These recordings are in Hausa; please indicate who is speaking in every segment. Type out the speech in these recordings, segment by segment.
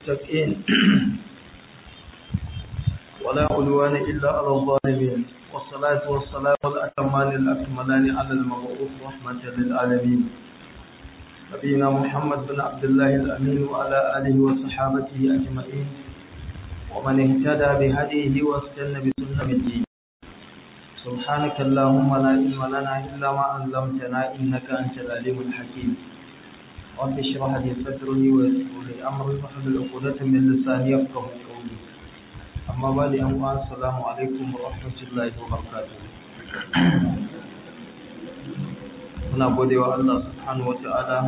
Speaker 1: المتقين ولا عدوان إلا على الظالمين والصلاة والسلام الأتمان الأكملان على المبعوث رحمة للعالمين نبينا محمد بن عبد الله الأمين وعلى آله وصحابته أجمعين ومن اهتدى بهديه واستنى بسنته سبحانك اللهم لا علم لنا إلا ما علمتنا إنك أنت العليم الحكيم رب اشرح لي صدري ويسر لي أمري واحلل عقدة من لساني يفقه قولي أما بعد أما السلام عليكم ورحمة الله وبركاته muna gode wa Allah subhanahu wa ta'ala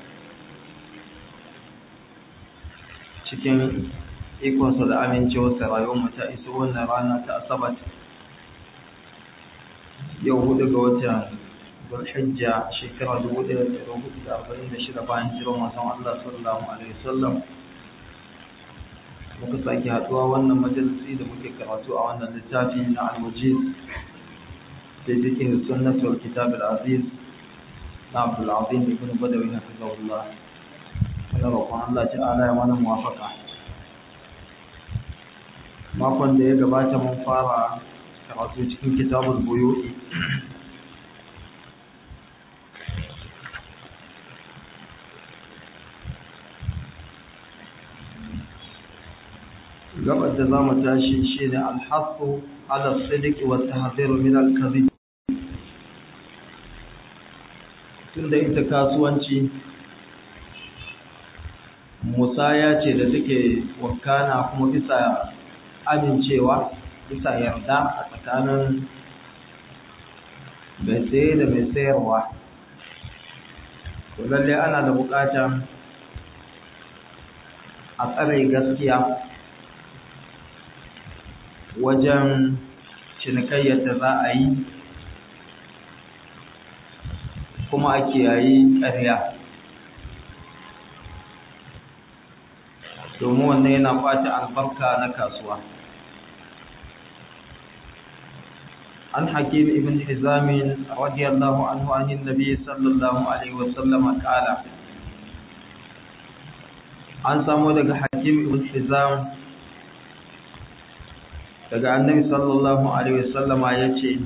Speaker 1: cikin ikonsa da amincewarsa rayuwar ta iso wannan rana ta asabat yau hudu ga watan zulhijja shekara 1446 bayan jiran wasan Allah sallallahu alaihi wasallam muka sake haduwa wannan majalisi da muke karatu a wannan littafi na al-wajiz da cikin sunnatul kitab al-aziz na Abdul Azim ibn Badawi hafizahullah ana roƙon Allah ta'ala ya mana muwafaka makon da ya gabata mun fara karatu cikin kitabul buyu'i gabar da za mu tashi shi ne alhassu ala sidiki wa tahziru min al-kadhib tunda ita kasuwanci musaya ce da take wakana kuma bisa amincewa bisa yarda a tsakanin mai saye da mai sayarwa to lalle ana da bukata a tsare gaskiya wajen cinikayyar da za a yi kuma a kiyayi ƙarya domin wannan yana ɓata albarka na kasuwa عن حكيم ابن حزام رضي الله عنه عن النبي صلى الله عليه وسلم قال an samu daga hakim ibn hizam daga annabi sallallahu alaihi wasallam yace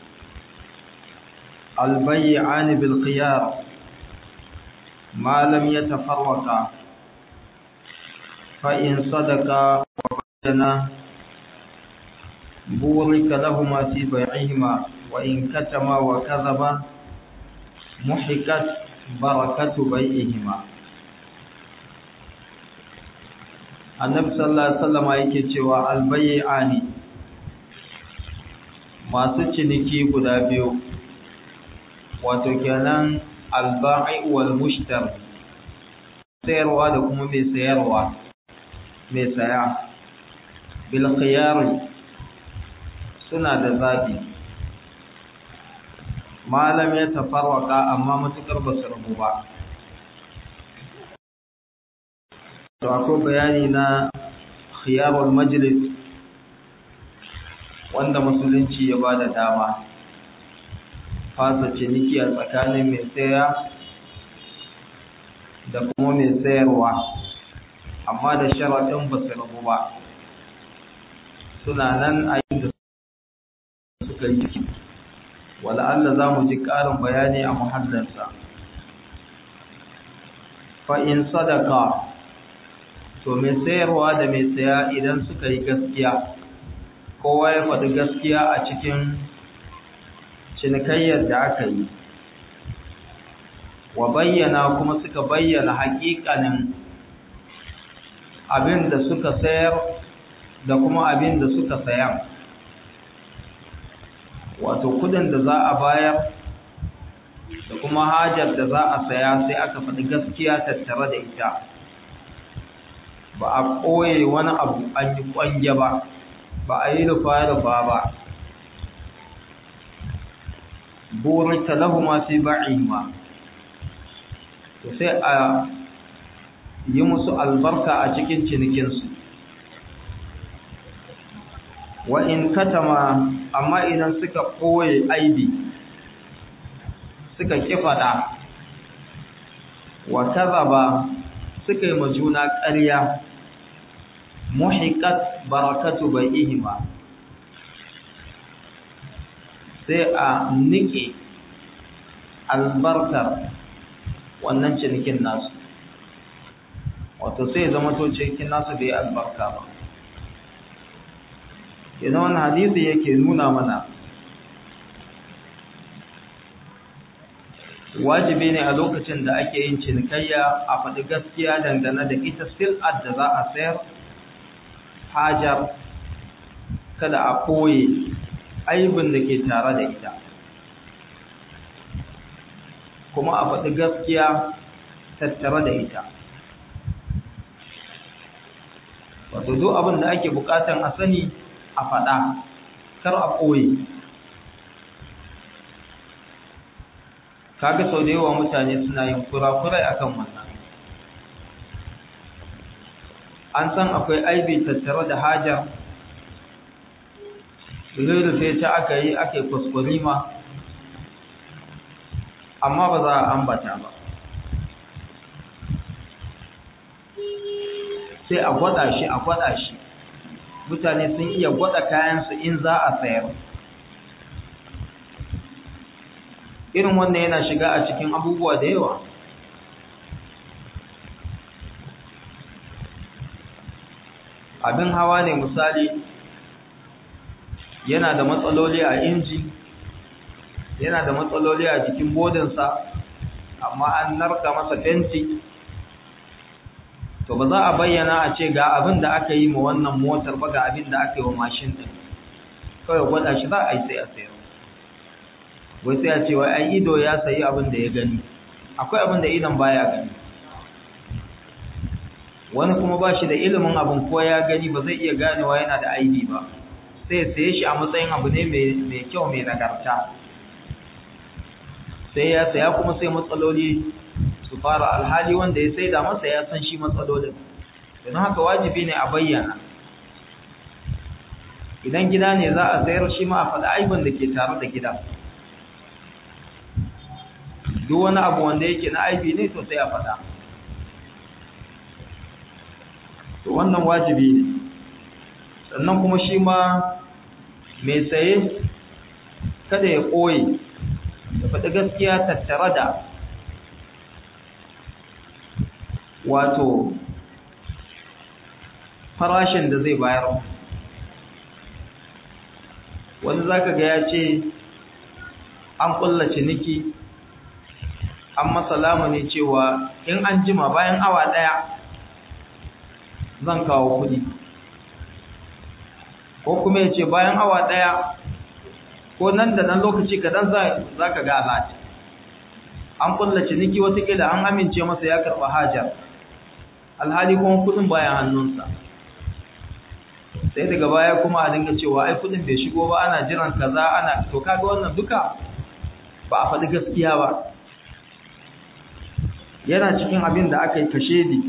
Speaker 1: albay'ani bil khiyar ma lam yatafarraqa fa in sadaqa wa badana بورك لهما في بيعهما وإن كتما وكذبا محكت بركة بيعهما annabi sallallahu alaihi wasallam yake cewa albay'ani masu ciniki guda biyu wato kenan alba'i wal mushtar sayarwa da kuma mai sayarwa mai saya bil khiyar suna da zaɓi malam ya tafarwaka amma matuƙar ba su rabu ba to akwai bayani na khiyarul majlis wanda musulunci ya ba da dama fasa ciniki a tsakanin mai saya da kuma mai sayarwa amma da sharaɗin ba su rabu ba suna nan a yin da suka yi ciki wala Allah za mu ji ƙarin bayani a muhallarsa fa in sadaka to mai sayarwa da mai saya idan suka yi gaskiya kowa ya faɗi gaskiya a cikin cinikayyar da aka yi wa bayyana kuma suka bayyana haƙiƙanin abin da suka sayar da kuma abin da suka saya wato kudin da za a bayar da kuma hajar da za a saya sai aka faɗi gaskiya tattare da ita ba a ɓoye wani abu an yi ƙwanje ba ba a yi rufa-rufa ba burita lahu masu ba'in ma to sai a yi musu albarka a cikin cinikinsu wa in katama amma idan suka ɓoye aibi suka kifada wa kazaba suka yi majuna ƙarya muhiqat barakatu bai'ihima sai a nike albarkar wannan cinikin nasu wato sai zama to cinikin nasu bai albarka ba idan wani hadisi yake nuna mana wajibi ne a lokacin da ake yin cinikayya a faɗi gaskiya dangane da ita sil'ar da za a sayar hajar kada a koye aibin da ke tare da ita kuma a faɗi gaskiya tattare da ita wato duk abin da ake bukatan a sani a faɗa kar a koye kaga sau da yawa mutane suna yin kurakurai akan wannan an san akwai aibi tattare da hajar rufe ta aka yi aka yi kuskurima amma ba za a ambata ba sai a gwada shi a gwada shi mutane sun iya gwada kayansu in za a sayar irin wannan yana shiga a cikin abubuwa da yawa abin hawa ne misali yana da matsaloli a inji yana da matsaloli a jikin bodinsa amma an narka masa fenti to ba za a bayyana a ce ga abin da aka yi ma wannan motar ba ga abin da aka yi wa mashin ɗin kawai gwada shi za a yi sai a sayar wai sai a ce wai ai ido ya sayi abin da ya gani akwai abin da idon baya gani wani kuma ba shi da ilimin abin ko ya gani ba zai iya ganewa yana da aibi ba sai saye shi a matsayin abu ne mai kyau mai nagarta sai ya saya kuma sai matsaloli su fara alhali wanda ya saida masa ya san shi matsalolin don haka wajibi ne a bayyana idan gida ne za a sayar shi ma a faɗi aibin da ke tare da gida duk wani abu wanda yake na aibi ne to sai a faɗa to wannan wajibi ne sannan kuma shi ma mai saye kada ya ɓoye da faɗi gaskiya tattare da wato farashin da zai bayar wani zaka ga ya ce an ƙulla ciniki an masa lamuni cewa in an jima bayan awa ɗaya zan kawo kuɗi ko kuma ya ce bayan awa ɗaya ko nan da nan lokaci kadan za ka ga alati an kulla ciniki watakila an amince masa ya karɓa hajar alhali kuma kuɗin bayan hannunsa sai daga baya kuma a dinga cewa ai kuɗin bai shigo ba ana jiran kaza ana to kaga wannan duka ba a faɗi gaskiya ba yana cikin abin da aka yi kashedi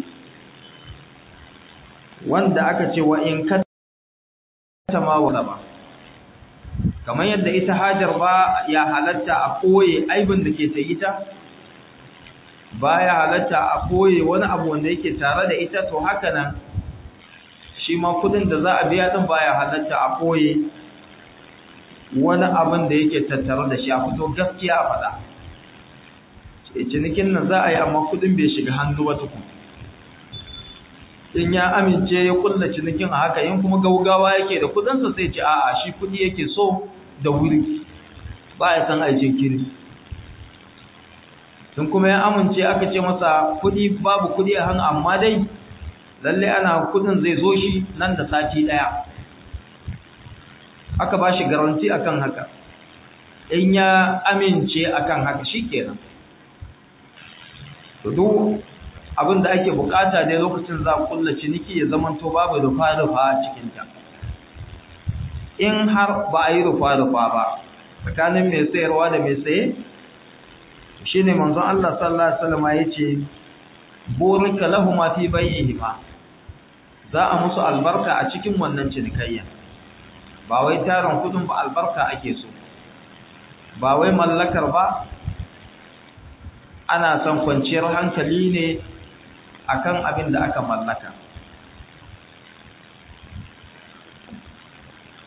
Speaker 1: wanda aka ce wa in ka ma wala ba kamar yadda ita hajar ba ya halatta a koye aibin da ke ta ita ba ya halatta a koye wani abu wanda yake tare da ita to haka nan shi ma kudin da za a biya din ba ya halatta a koye wani abin da yake tattare da shi a fito gaskiya a faɗa cinikin nan za a yi amma kudin bai shiga hannu ba tukun in ya amince ya kulla cinikin a haka in kuma gaugawa yake da kudinsa sai ce a'a shi kudi yake so da wuri ba ya san aikin kiri tun kuma ya amince aka ce masa kudi babu kudi a hannu amma dai lalle ana kudin zai zo shi nan da sati daya aka ba shi garanti akan haka in ya amince akan haka shikenan to duk abin da ake bukata dai lokacin za a kulla ciniki ya zamanto babu rufa-rufa a cikinta in har ba a yi rufa-rufa ba tsakanin mai sayarwa da mai saye shi ne manzon Allah sallallahu Alaihi wasallam ya ce burika lahu ma fi bayyihima za a musu albarka a cikin wannan cinikayya ba wai tarin kudin ba albarka ake so ba wai mallakar ba ana son kwanciyar hankali ne akan abin da aka mallaka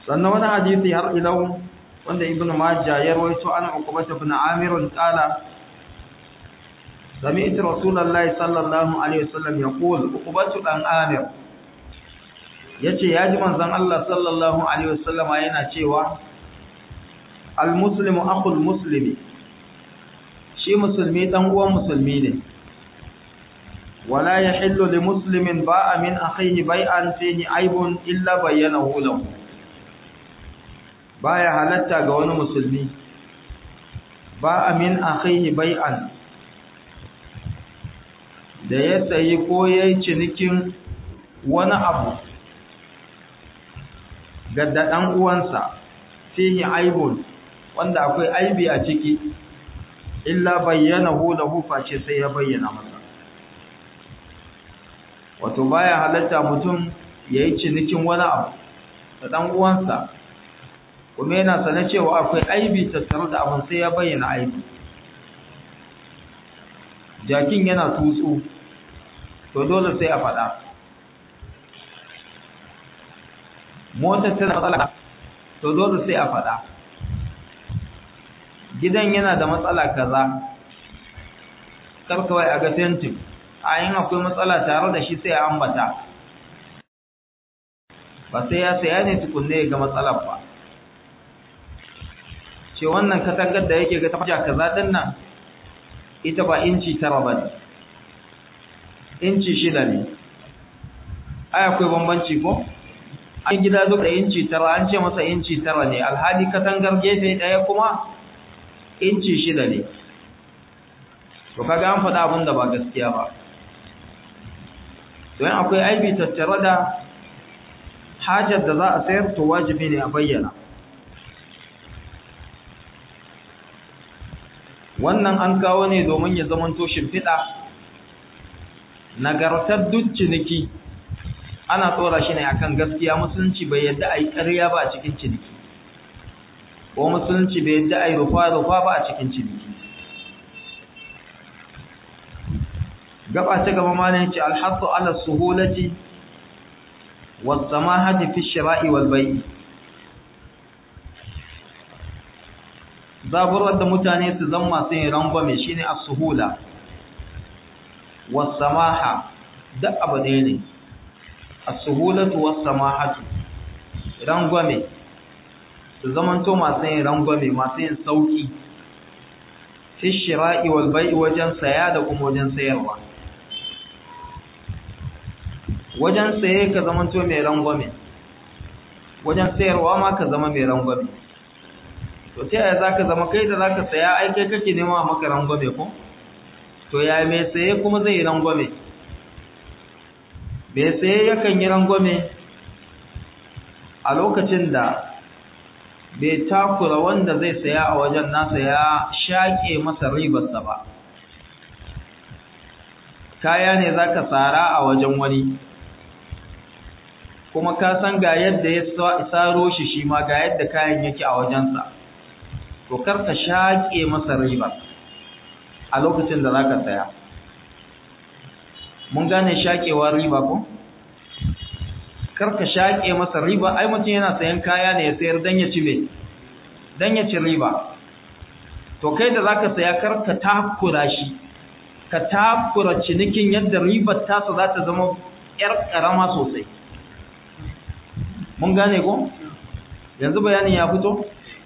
Speaker 1: sannan wani hadisi har ilau wanda ibn majah ya rawaito an uqbah ibn amir qala sami'tu rasulullahi sallallahu alaihi wasallam yaqul uqbah dan amir yace yaji manzon Allah sallallahu alaihi wasallam yana cewa al muslimu akhul muslimi shi musulmi dan uwan musulmi ne wala yahillu li muslimin ba'a min akhihi bai'an fihi aibun illa bayyanahu lahu baya halatta ga wani musulmi ba'a min akhihi bai'an da ya sayi ko yayi cinikin wani abu ga dan uwansa fihi aibun wanda akwai aibi a ciki illa bayyanahu lahu face sai ya bayyana masa wato baya halatta mutum yayi cinikin wani abu da dan uwansa kuma yana sanar cewa akwai aibi tattare da abin sai ya bayyana aibi jakin yana tutsu to dole sai a faɗa motar tana matsala to dole sai a faɗa gidan yana da matsala kaza karkawai a ga tentin a yin akwai matsala tare da shi sai a ambata ba sai ya saya ne tukunne ya ga matsalar ba ce wannan katangar da yake ga tafiya kaza din nan ita ba inci tara ba ne inci shida ne ai akwai bambanci ko an gida duk da inci tara an ce masa inci tara ne alhali katangar gefe ɗaya kuma inci shida ne to kaga an faɗa abin da ba gaskiya ba don akwai aibi tattare da hajar da za a sayar to wajibi ne a bayyana wannan an kawo ne domin ya zamanto shimfiɗa nagartar duk ciniki ana tsora shi ne akan gaskiya musulunci bai yadda a yi ƙarya ba a cikin ciniki ko musulunci bai yadda a yi rufa-rufa ba a cikin ciniki gaba ta gaba ma ne ce alhassu ala suhulati wasamahati fi shira'i wal bai'i zaburar da mutane su zama masu yin rangwame shine as-suhula was-samaha duk abu ɗaya ne as-suhulatu was-samahatu rangwame su zamanto masu yin rangwame masu yin sauki fi shira'i wal bai'i wajen saya da kuma wajen sayarwa wajen saye ka zamanto mai rangwame wajen sayarwa ma ka zama mai rangwame to ta yaya zaka zama kai da zaka saya ai kai kake nema maka rangwame ko to ya mai saye kuma zai yi rangwame mai saye yakan yi rangwame a lokacin da bai takura wanda zai saya a wajen nasa ya shaƙe masa ribarsa ba kaya ne zaka tsara a wajen wani kuma ka san ga yadda ya tsaro shi shi ma ga yadda kayan yake a wajensa to kar ka shaƙe masa riba a lokacin da zaka saya mun gane shaƙewa riba ko kar ka shaƙe masa riba ai mutum yana sayan kaya ne ya sayar dan ya ci me dan ya ci riba to kai da zaka saya kar ka takura shi ka takura cinikin yadda ribar tasa za ta zama yar karama sosai mun gane ko yanzu bayanin ya fito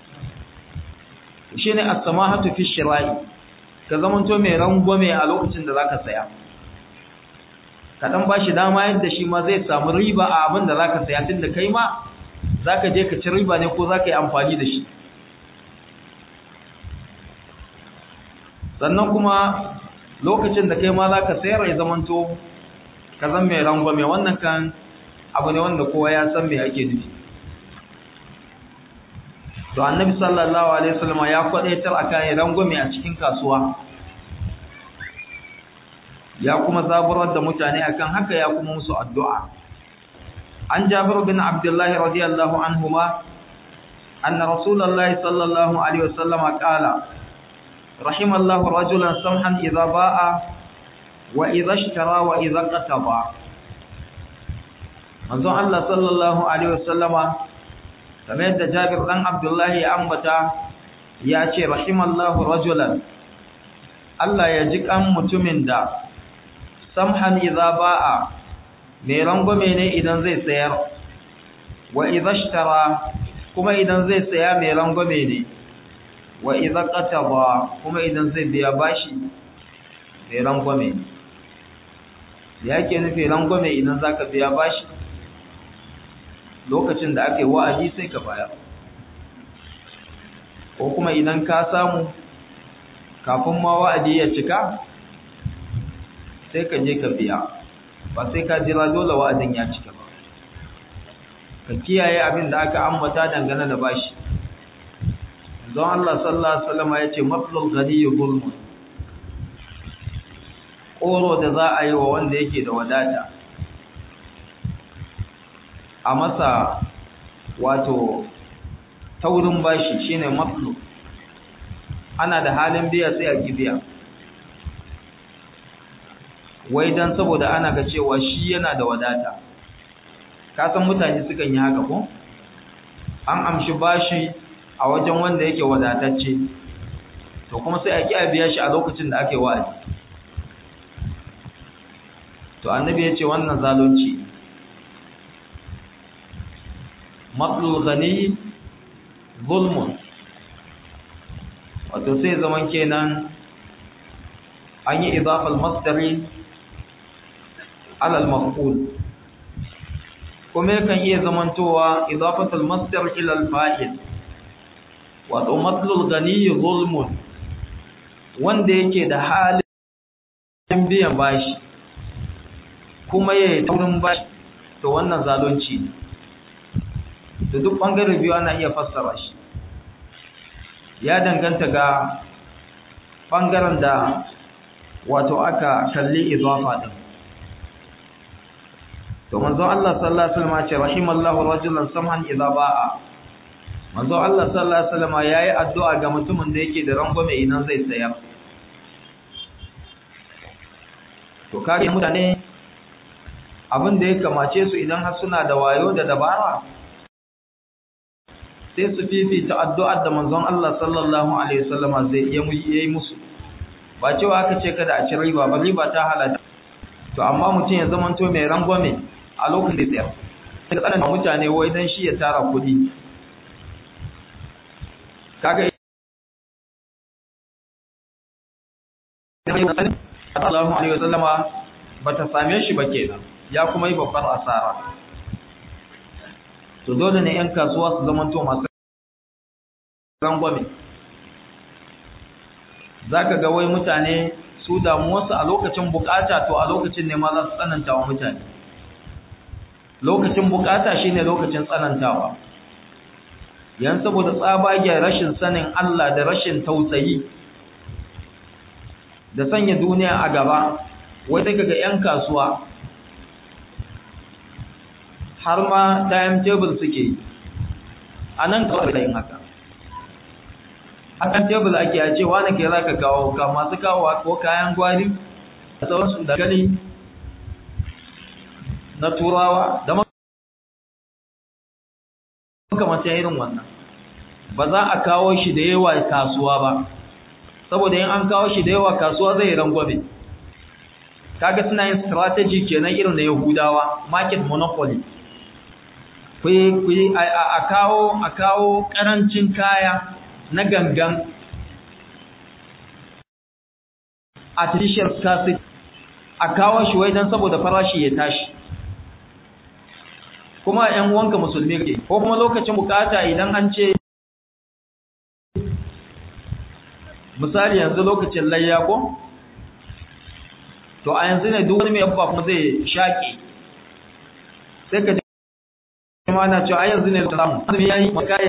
Speaker 1: shine as-samahatu fi shira'i ka zamanto mai rangwame a lokacin da zaka saya ka dan bashi dama yadda shi ma zai samu riba a abin da zaka saya tunda kai ma zaka je ka ci riba ne ko zaka yi amfani da shi sannan kuma lokacin da kai ma zaka sayar ya zamanto ka zan mai rangwame wannan kan abu ne wanda kowa ya san me ake nufi to annabi sallallahu alaihi wasallam ya kwadaitar akan rangwame a cikin kasuwa ya kuma zaburar da mutane akan haka ya kuma musu addu'a an jabir bin abdullah radiyallahu anhuma anna rasulullahi sallallahu alaihi wasallam qala rahimallahu rajulan samhan idza ba'a wa idza ishtara wa idza qataba manzon Allah sallallahu alaihi wasallama kamar yadda Jabir dan Abdullahi ya ambata ya ce rahimallahu rajulan Allah ya ji kan mutumin da samhan idza ba'a mai rangwame ne idan zai sayar wa idza ishtara kuma idan zai saya mai rangwame ne wa idza qataba kuma idan zai biya bashi mai rangwame ne ya ke nufi rangwame idan zaka biya bashi lokacin da ake wa'adi sai ka bayar ko kuma idan ka samu kafin ma wa'adi ya cika sai ka je ka biya ba sai ka jira dole wa'adin ya cika ba ka kiyaye abin da aka ambata dangane da bashi don Allah sallallahu alaihi wasallam ya ce maflul ghani zulmun koro da za a yi wa wanda yake da wadata a masa wato taurin bashi shine maflu ana da halin biya sai a biya wai dan saboda ana ga cewa shi yana da wadata ka san mutane sukan yi haka ko an amshi bashi a wajen wanda yake wadatacce to kuma sai a ki a biya shi a lokacin da ake wa'azi to annabi ya ce wannan zalunci matlul ghani zulmun wato sai zaman kenan an yi idafal masdari alal maf'ul kuma yakan iya zamantowa idafatul masdar ila al fa'il wato matlul ghani zulmun wanda yake da halin biyan bashi kuma yayi taurin bashi to wannan zalunci ne da duk ɓangare biyu ana iya fassara shi ya danganta ga ɓangaren da wato aka kalli izafa din to manzo Allah sallallahu alaihi wasallam ce rahimallahu rajulan samhan idza ba'a manzo Allah sallallahu alaihi wasallam yayi addu'a ga mutumin da yake da rangwame idan zai sayar to kare mutane abin da ya kamace su idan har suna da wayo da dabara sai su fifita addu'ar da manzon Allah sallallahu alaihi wasallam zai yi musu ba cewa aka ce kada a ci riba ba riba ta halatta to amma mutum ya zamanto mai rangwame a lokacin da tsayar sai tsanan mutane wai dan shi ya tara kuɗi kaga sallallahu alaihi wasallam bata same shi ba kenan ya kuma yi babbar asara to dole ne 'yan kasuwa su zamanto masu rangwame za ka ga wai mutane su damuwarsu a lokacin bukata to a lokacin ne ma za su tsananta wa mutane lokacin bukata shine lokacin tsanantawa yan saboda tsabagen rashin sanin Allah da rashin tausayi da sanya duniya a gaba wai daga ga 'yan kasuwa har ma timetable suke yi a nan kawai da yin haka akan tebul ake a ce wani ke za ka kawo ka masu kawo ko kayan gwari da sauransu da gani na turawa da makamata irin wannan ba za a kawo shi da yawa kasuwa ba saboda yin an kawo shi da yawa kasuwa zai rangwame kaga suna yin strategy kenan irin na yahudawa market monopoly kuyi a kawo a kawo karancin kaya na gangan artificial scarcity a kawo shi wai don saboda farashi ya tashi kuma ‘yan wanka musulmi ke ko kuma lokacin bukata idan an ce misali yanzu lokacin layya ko to a yanzu ne duk wani mai yabba kuma zai shaƙi sai ka ji ma na cewa a yanzu ne da samu azumi ya yi makaya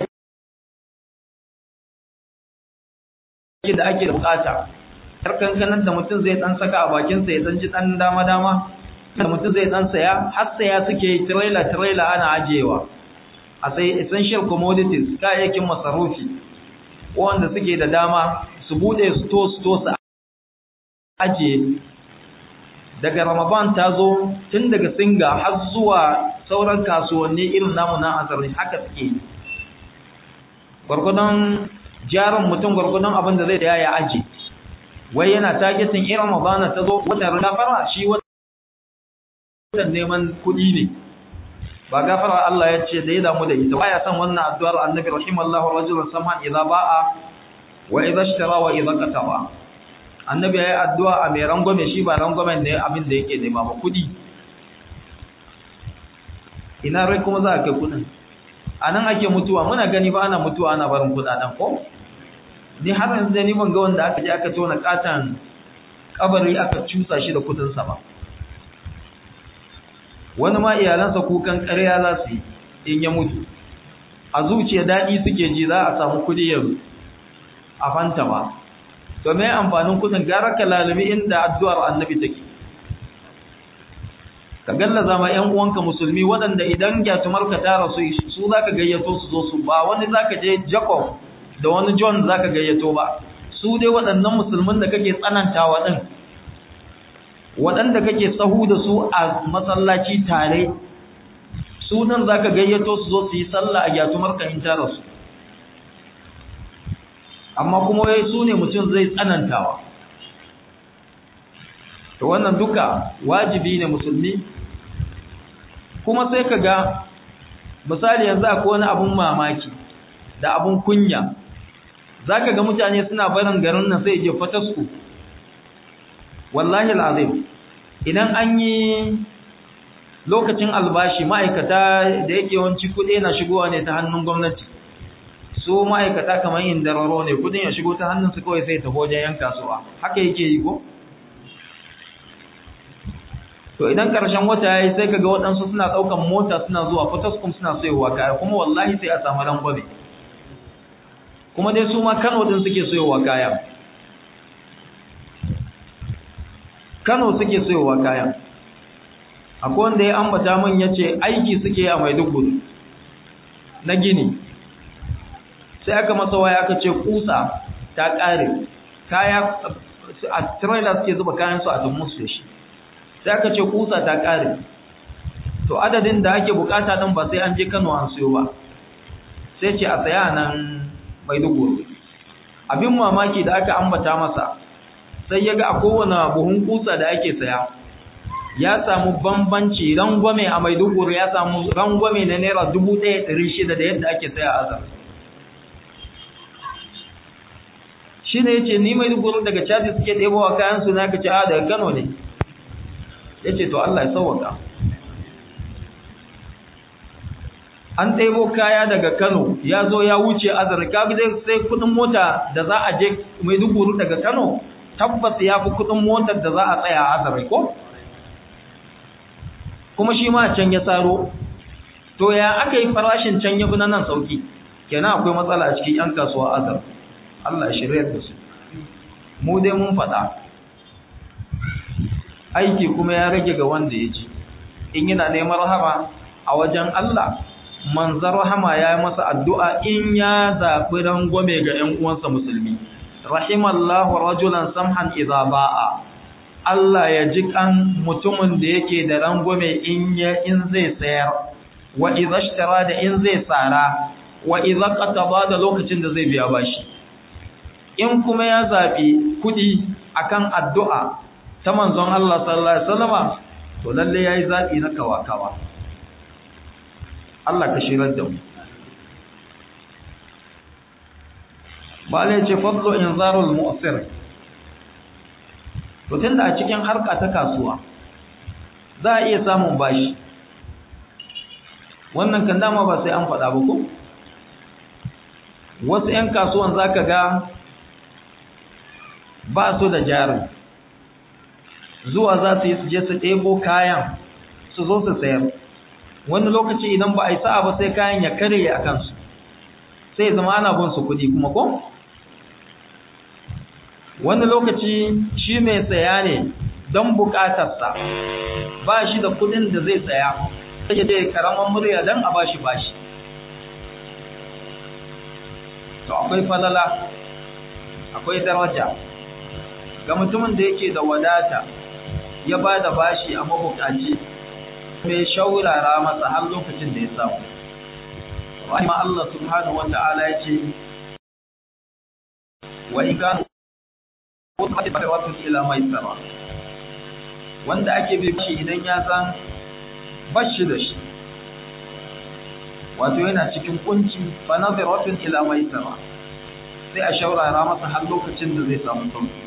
Speaker 1: da ake da bukata har kankanan da mutum zai dan saka a bakinsa ya dan ji dan dama dama da mutum zai dan saya har saya suke yi trailer trailer ana ajiyewa a sai essential commodities kayayyakin masarufi wanda suke da dama su bude store store su ajiye daga ramadan ta zo tun daga singa har zuwa sauran kasuwanni irin namu na azarni haka suke gwargwadon jarin mutum gwargwadon abin da zai da ya aji wai yana targetin irin Ramadana ta zo watan gafara shi watan neman kuɗi ne ba gafara Allah ya ce da ya damu da ita baya san wannan addu'ar annabi rahimallahu rajulan samhan idza ba'a wa idza ishtara wa idza qataba annabi yayi addu'a a mai rangwame shi ba rangwamen ne abin da yake nema ba kuɗi ina rai kuma za a kai kuɗin a nan ake mutuwa muna gani ba ana mutuwa ana barin kuɗaɗen ko ni har yanzu da ni ban ga wanda aka je aka tona katan kabari aka cusa shi da kuɗinsa ba wani ma iyalansa kukan ƙarya za su yi in ya mutu a zuciya daɗi suke ji za a samu kuɗi ya a fanta ba to me amfanin kuɗin gara ka lalumi inda addu'ar annabi take ka gallaza ma ƴan uwanka musulmi waɗanda idan gyatumar ka tara su su zaka gayyato su zo su ba wani zaka je Jacob da wani John zaka gayyato ba su dai waɗannan musulmin da kake tsanantawa din waɗanda kake sahu da su a masallaci tare su nan za ka gayyato su zo su yi sallah a gyatumar ka in tara su amma kuma wai su ne mutum zai tsanantawa to wannan duka wajibi ne musulmi kuma sai ka ga misali yanzu akwai wani abun mamaki da abun kunya za ka ga mutane suna barin garin nan sai je fatasku wallahi al'azim idan an yi lokacin albashi ma'aikata da yake yawanci kuɗi na shigowa ne ta hannun gwamnati su ma'aikata kamar yin dararo ne kudin ya shigo ta hannun su kawai sai ta wajen yan kasuwa haka yake yi ko to idan karshen wata yayi sai kaga waɗansu suna ɗaukan mota suna zuwa Potoskum suna sayowa kaya kuma wallahi sai a samu rangwame kuma dai su ma Kano din suke sayowa kaya Kano suke sayowa kaya akwai wanda ya ambata min yace aiki suke a Maiduguri na gini sai aka masa waya aka ce kusa ta kare kaya a trailer suke zuba kayan su a dummus da shi sai aka ce kusa ta kare to adadin da ake bukata din ba sai an je Kano an siyo ba sai ce a saya nan Maiduguri abin mamaki da aka ambata masa sai ya ga a kowane buhun kusa da ake saya ya samu bambanci rangwame a Maiduguri ya samu rangwame na naira 1600 da yadda ake saya a Azar shi ne ya ce ni Maiduguri daga Chadi suke ɗebowa kayan su na ka ce a daga Kano ne ya ce to Allah ya sauwaka an ɗebo kaya daga Kano ya zo ya wuce Azar ka sai kudin mota da za a je Maiduguri daga Kano tabbas ya fi kudin motar da za a tsaya a Azar ko kuma shi ma can ya tsaro to ya aka yi farashin can ya fi nan sauki kenan akwai matsala a cikin yan kasuwa Azar Allah shirya da su mu dai mun faɗa aiki kuma ya rage ga wanda ya ji in yana neman rahama a wajen Allah manzar rahama ya yi masa addu'a in ya zaɓi rangwame ga ‘yan uwansa musulmi rahimallahu rajulan samhan idza ba'a Allah ya ji kan mutumin da yake da rangwame in ya in zai sayar wa idza ishtara da in zai tsara wa idza qataba da lokacin da zai biya bashi in kuma ya zaɓi kuɗi akan addu'a ta manzon Allah sallallahu alaihi wasallama to lalle yayi zaɓi na kawakawa Allah ka shirar da mu Bala ce fadlo inzarul mu'sir to tunda a cikin harka ta kasuwa za a iya samun bashi wannan kan dama ba sai an faɗa ba ko wasu 'yan kasuwan zaka ga ba su da jarin zuwa za su yi su je su ɗebo kayan su zo su sayar wani lokaci idan ba a yi sa'a ba sai kayan ya karye a kansu sai zama ana bin su kuɗi kuma ko wani lokaci shi mai saya ne don buƙatarsa ba shi da kuɗin da zai saya sai dai karaman murya don a bashi bashi to akwai falala akwai daraja ga mutumin da yake da wadata ya ba da bashi a mabukaci mai shaurara masa har lokacin da ya samu rahima Allah subhanahu wa ta'ala ya ce wa in kanu wasu ila mai tsara wanda ake bi shi idan ya san bashi da shi wato yana cikin kunci fa nazaratun ila mai tsara sai a shaurara masa har lokacin da zai samu sauki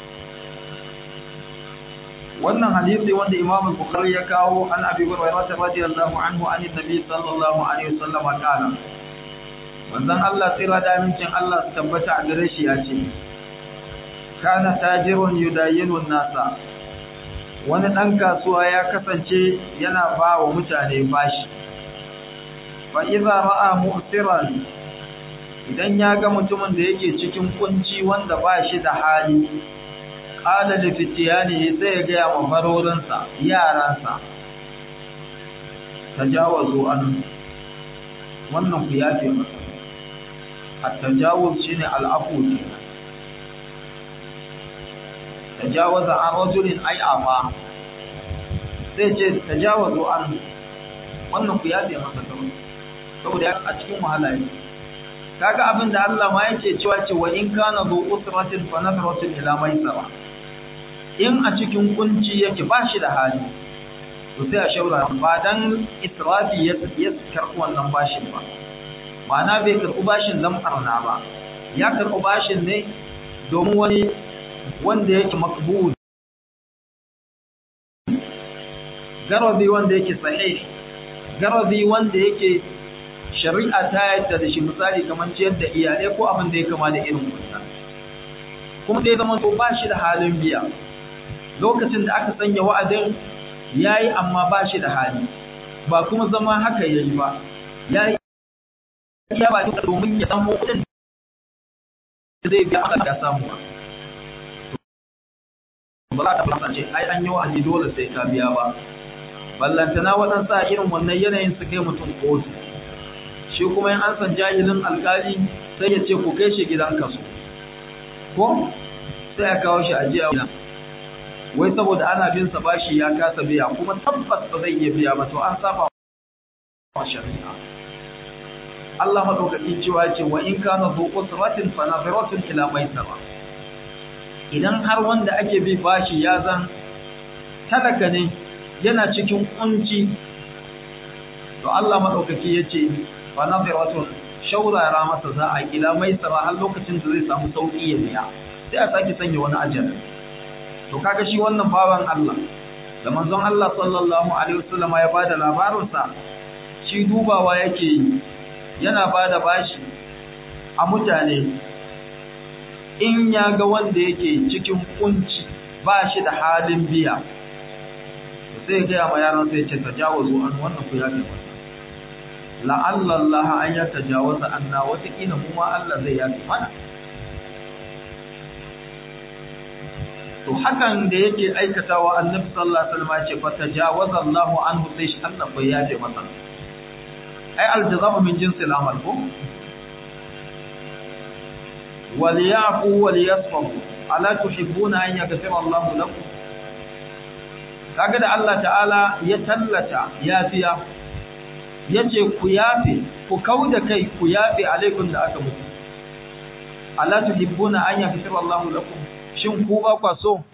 Speaker 1: wannan hadisi wanda Imam Bukhari ya kawo an Abi Hurairah radiyallahu anhu an Nabi sallallahu alaihi wasallam kana wannan Allah tsira da amincin Allah su tabbata a gare shi ya ce kana tajirun yudayyinu nasa wani dan kasuwa ya kasance yana ba wa mutane bashi fa idza ra'a mu'siran idan ya ga mutumin da yake cikin kunci wanda ba shi da hali qala li fitiyani sai ya ga wa barorinsa yaransa tajawazu an wannan ku yafe masa at-tajawuz shine al-afu tajawaza an rajulin ay afa sai ce tajawazu an wannan ku yafe masa kawai saboda a cikin wahala ne kaga abin da Allah ma yake cewa ce wa in kana zu usratin fa nadratun ila maisara in a cikin kunci yake ba shi da hali to sai a shaura ba dan israfi ya ya karɓi wannan bashin ba ma'ana bai karɓi bashin dan barna ba ya karɓi bashin ne domin wani wanda yake makbul garabi wanda yake sahih garabi wanda yake shari'a ta yadda da shi misali kamar ciyar da iyalai ko abin da ya kama da irin wannan kuma dai zama to ba shi da halin biya lokacin da aka sanya wa'adin yayi amma ba shi da hali ba kuma zama haka yayi ba yayi ya ba duka domin ya samu kudin da zai biya aka da samu ba za ta fasa ce ai an yi wa'adi dole sai ka biya ba ballantana waɗansa irin wannan yanayin su kai mutum kotu shi kuma yin an san jahilin alkali sai ya ce ku kai shi gidan kaso ko sai ya kawo shi ajiya wina wai saboda ana bin sa bashi ya kasa biya kuma tabbas ba zai iya biya ba to an saba wa shari'a Allah madaukaki cewa ce wa in kana zu usratin fa nafiratun ila maisara idan har wanda ake bi bashi ya zan talaka ne yana cikin kunci to Allah madaukaki yace fa nafiratun shaurara masa za a kila mai tsara har lokacin da zai samu sauki ya biya sai a sake sanya wani ajal to kaga shi wannan baban Allah da manzon Allah sallallahu alaihi wasallam ya bada labarin sa shi dubawa yake yi yana bada bashi a mutane in ya ga wanda yake cikin kunci ba shi da halin biya sai ya gaya ma yaran sai ya ce tajawazu an wannan ku ya fi masa la'alla Allah an ya tajawaza anna wataƙila mu ma Allah zai yafi mana to hakan da yake aikatawa annabi sallallahu alaihi wasallam ya ce fa tajawaza Allah anhu sai shi Allah bai yafe masa ai aljaza'u min jinsil amal ko waliyafu waliyasfahu ala tuhibbuna an yaghfira Allah lakum kaga da Allah ta'ala ya tallata yafiya yace ku yafe ku kauda kai ku yafe alaikum da aka mutu ala tuhibbuna an yaghfira Allahu lakum shin ku ba kwa so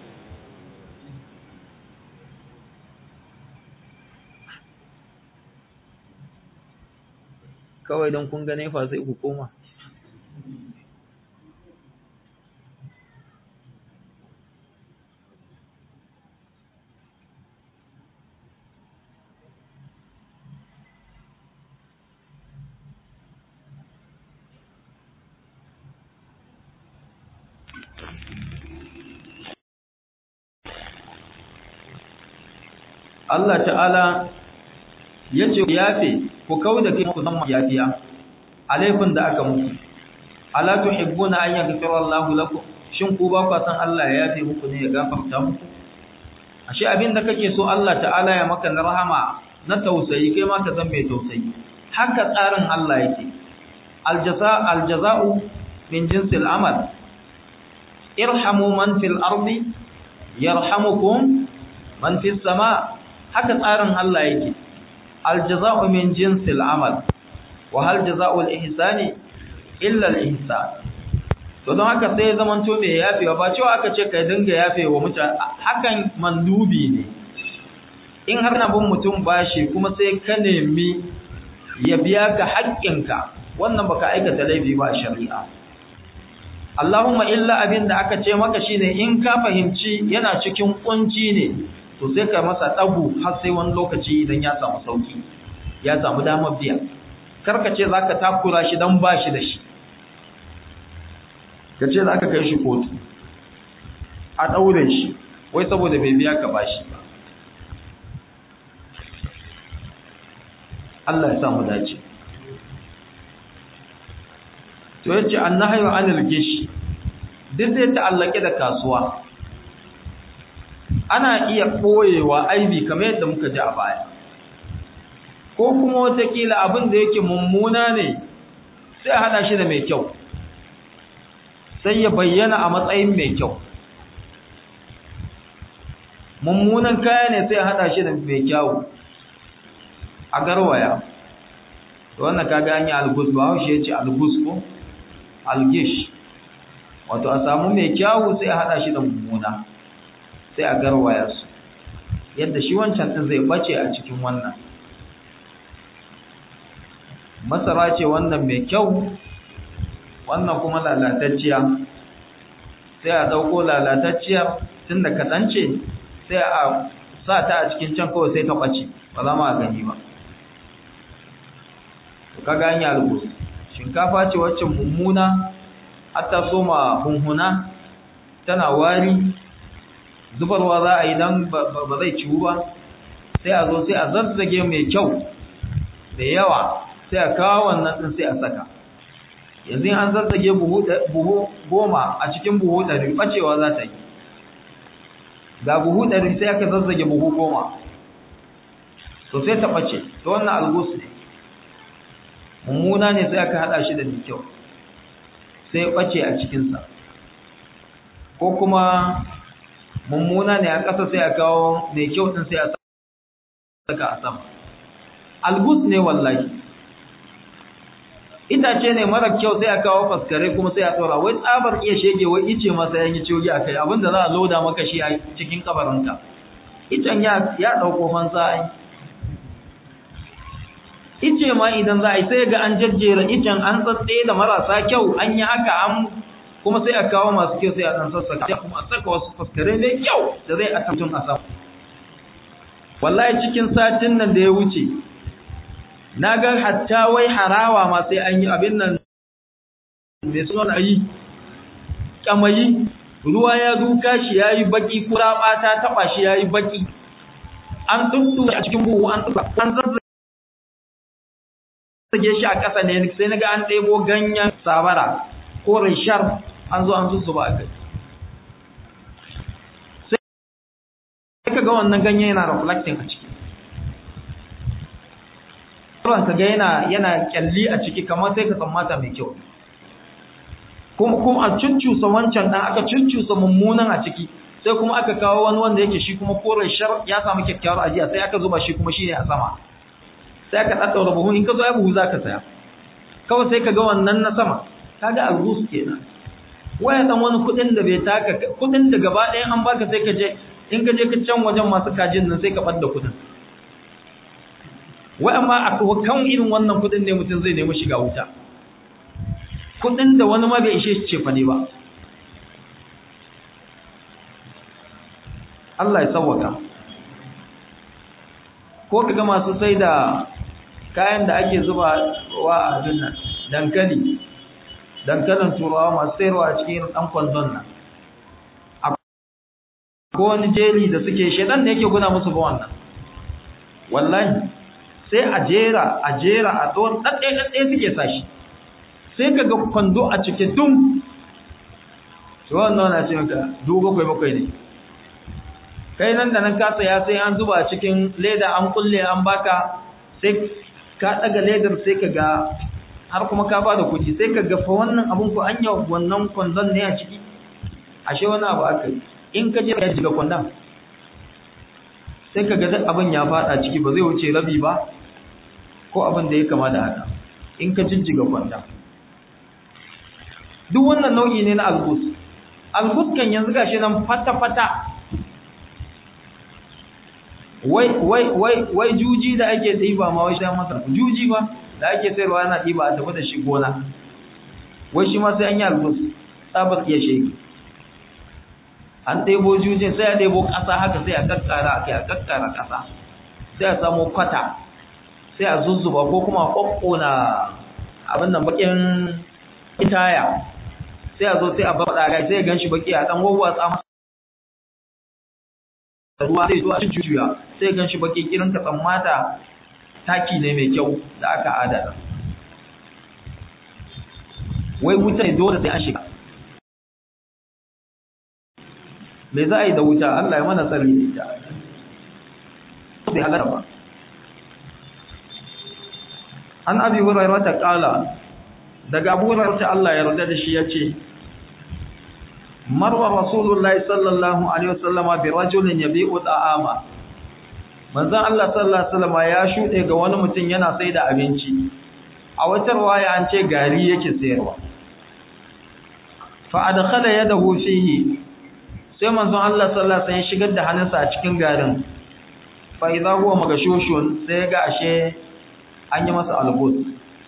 Speaker 1: kawai don kun gane fa sai ku koma Allah ta'ala ya ce ku yafe ku kau da kai ku zama yafiya alaifin da aka muku ala tuhibbuna an yaghfira Allahu lakum shin ku ba ku san Allah ya yafe muku ne ya gafarta muku ashe abin da kake so Allah ta'ala ya maka na rahama na tausayi kai ma ka zama mai tausayi haka tsarin Allah yake aljaza aljaza'u min jinsil amal irhamu man fil ardi yarhamukum man fis sama haka tsarin Allah yake aljaza'u min jinsil amal wa hal jazaa'ul ihsani illa al ihsan to don haka sai zaman to mai yafewa ba cewa aka ce kai dinga yafewa mutane hakan mandubi ne in har na bin mutum bashi kuma sai ka nemi ya biya ka haƙƙinka wannan baka aikata laifi ba a shari'a Allahumma illa abin da aka ce maka shine in ka fahimci yana cikin kunci ne to sai ka masa dagu har sai wani lokaci idan ya samu sauki ya samu damar biya karka ce zaka takura shi dan bashi da shi ka ce zaka kai shi kotu a daure shi wai saboda bai biya ka bashi ba Allah ya samu dace to yace annahyu anil gish duk zai ta'allake da kasuwa ana iya koyewa aibi kamar yadda muka ji a baya ko kuma watakila abin da yake mummuna ne sai a hada shi da mai kyau sai ya bayyana a matsayin mai kyau mummunan kaya ne sai a hada shi da mai kyau a garwaya wannan kaga an yi algus ba haushe ya ce algus ko algish wato a samu mai kyawu sai a hada shi da mummuna sai a garwaya su yadda shi wancan din zai bace a cikin wannan masara ce wannan mai kyau wannan kuma lalatacciya sai a dauko lalatacciyar tun da kaɗan ce sai a sa ta a cikin can kawai sai ta ɓace ba za ma gani ba ka gani albus shinkafa ce wacce mummuna hatta soma hunhuna tana wari zubarwa za a yi dan ba zai ciwu ba sai a zo sai a zazzage mai kyau da yawa sai a kawo wannan din sai a saka yanzu an zazzage buhu goma a cikin buhu ɗari ɓacewa za ta yi ga buhu ɗari sai aka zazzage buhu goma to sai ta ɓace ta wannan algus ne mummuna ne sai aka hada shi da mai kyau sai ya bace a cikinsa ko kuma mummuna ne a ƙasa sai a kawo mai kyau din sai a saka a sama algus ne wallahi itace ne mara kyau sai a kawo faskare kuma sai a tsora wai tsabar iya shege wai ice masa yan yi ciwogi a kai abinda za a loda maka shi a cikin kabarinka icen ya ɗauko fansa ai ice ma idan za a yi sai ga an jajjera icen an tsatse da marasa kyau an yi haka an kuma sai a kawo masu kyau sai a ɗan sassaka sai kuma a saka wasu faskare mai kyau da zai a tattun a sama wallahi cikin satin nan da ya wuce na ga hatta wai harawa ma sai an yi abin nan mai suna yi kamayi ruwa ya duka shi ya yi baki kura ta taɓa shi ya yi baki an tuntu a cikin buhu an tuka an zazzage shi a ƙasa ne sai na ga an ɗebo ganyen sabara ko rishar an zo an zuzuba a kai sai ka ga wannan ganye yana reflecting a ciki ruwan ka ga yana yana kyalli a ciki kamar sai ka tsammata mai kyau kuma kuma a cuccusa wancan dan aka cuccusa mummunan a ciki sai kuma aka kawo wani wanda yake shi kuma kore shar ya samu kyakkyawar ajiya sai aka zuba shi kuma shi ne a sama sai aka ɗaɗɗaura buhu in ka zo ya buhu za ka saya kawai sai ka ga wannan na sama ka ga algus kenan waya dan wani kuɗin da bai taka kuɗin da gaba ɗaya an baka sai ka je in ka je ka can wajen masu kajin nan sai ka ɓadda kuɗin wai amma a kan irin wannan kuɗin ne mutum zai nemi shiga wuta kuɗin da wani ma bai ishe shi cefa ne ba Allah ya sauwaka ko kaga masu sai da kayan da ake zuba wa a nan dankali dankalin turawa masu sayarwa a cikin dan kwandon nan ko wani jeli da suke shedan da yake guna musu ba wannan wallahi sai a jera a jera a tsawon ɗaɗɗaya ɗaɗɗaya suke sashi sai ka ga kwando a cike dum shi wannan na ce maka dubu bakwai bakwai ne kai nan da nan ka saya sai an zuba cikin leda an kulle an baka sai ka daga ledar sai ka ga har kuma ka bada kuɗi sai ka ga fa wannan abun ko anya wannan kwandon ne a ciki ashe wani abu aka yi in ka je ka jiga kwandon sai ka ga duk abin ya fada ciki ba zai wuce rabi ba ko abin da ya kama da haka in ka jijjiga kwanda duk wannan nau'i ne na algus algus kan yanzu gashi nan fata-fata wai wai wai wai juji da ake ɗiba ma wai shan masa juji ba da ake sayarwa yana ɗiba a tafi da shi gona wai shi ma sai an yi algus tsabar iya shege an ɗebo jujin sai a ɗebo ƙasa haka sai a kakkara a kai a kakkara ƙasa sai a samu kwata sai a zuzzuba ko kuma ƙwaƙƙona abin nan baƙin itaya sai a zo sai a bar ɗaga sai ya gan shi baƙi a ɗan wawwatsa ruwa zai zo a cikin juya sai ya gan shi baƙi kirin ka tsammata taki ne mai kyau da aka adana wai wuta ne dole sai an shiga me za a yi da wuta Allah ya mana tsari da ita bai halar ba an abi hurairah ta kala daga abu hurairah ta Allah ya yarda da shi yace marwa rasulullahi sallallahu alaihi wasallama bi rajulin yabi'u ta'ama manzon Allah sallallahu alaihi wasallama ya shude ga wani mutum yana sai da abinci a wata riwaya an ce gari yake sayarwa fa adkhala yadahu fihi sai manzon Allah sallallahu alaihi wasallam shigar da hannunsa a cikin garin fa idza huwa magashushun sai ga ashe an yi masa albus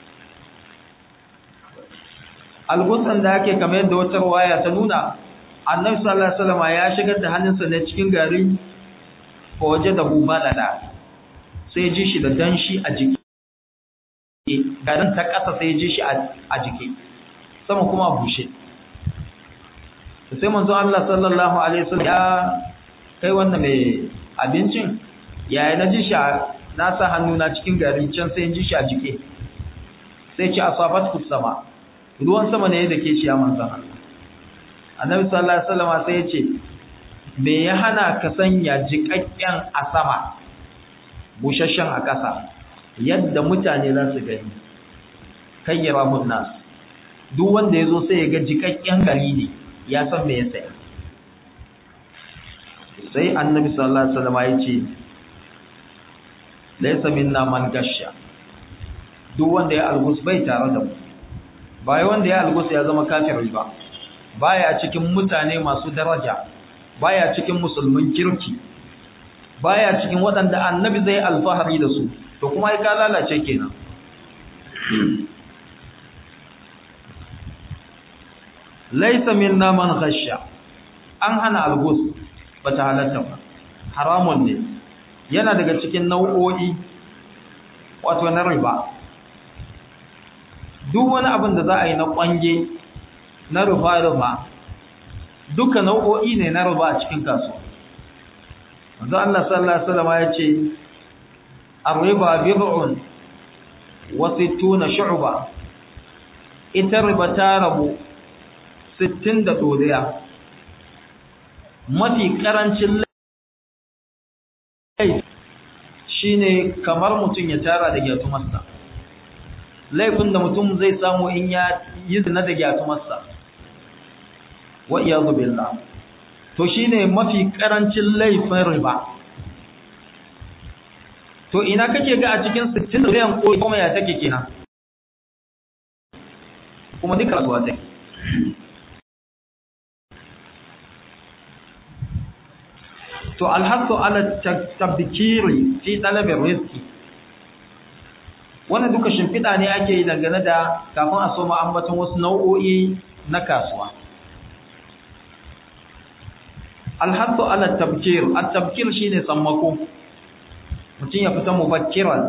Speaker 1: albusan da ake kamar yadda wata riwaya ta nuna annabi sallallahu alaihi wasallam ya shigar da hannunsa ne cikin garin fa wajadahu balala sai ji shi da danshi a jiki garin ta kasa sai ji shi a jiki sama kuma bushe sai manzo Allah sallallahu alaihi wasallam ya kai wannan mai abincin yaya na ji shi na sa hannu na cikin gari can sai ji shi a jike sai ce asabat sama ruwan sama ne da ke shi ya manzo Allah annabi sallallahu alaihi wasallam sai ya ce me ya hana ka sanya jikakken a sama bushashen a ƙasa yadda mutane za su gani kayyara mun nas duk wanda ya zo sai ya ga jikakken gari ne ya san me ya saya sai annabi sallallahu alaihi wasallam ya ce laysa minna man gasha duk wanda ya algus bai tare da mu bai wanda ya algus ya zama kafiri ba baya cikin mutane masu daraja baya cikin musulmin kirki baya cikin waɗanda annabi zai alfahari da su to kuma ai ka lalace kenan laisa minna man ghasha an hana algus bata halatta ba haramun ne yana daga cikin nau'o'i wato na riba duk wani abin da za a yi na kwange na rufa rufa duka nau'o'i ne na riba a cikin kasuwa manzo Allah sallallahu alaihi wasallam ya ce ar-riba bid'un wa sittuna shu'ba ita riba ta rabu sittin da ɗoriya mafi ƙarancin laifi shi ne kamar mutum ya tara da gyatumarsa laifin da mutum zai samu in ya yi zina da gyatumarsa wa iya billah to shi ne mafi ƙarancin laifin riba to ina kake ga a cikin sittin ɗoriyan ko kuma ya take kenan kuma duka rasuwa take to alhasu ala tabdikiri fi talabin rizki wannan duka shimfiɗa ne ake yi dangane da kafin a soma ambaton wasu nau'o'i na kasuwa alhasu ala tabkir at-tabkir shine sammako mutum ya fita mubakkiran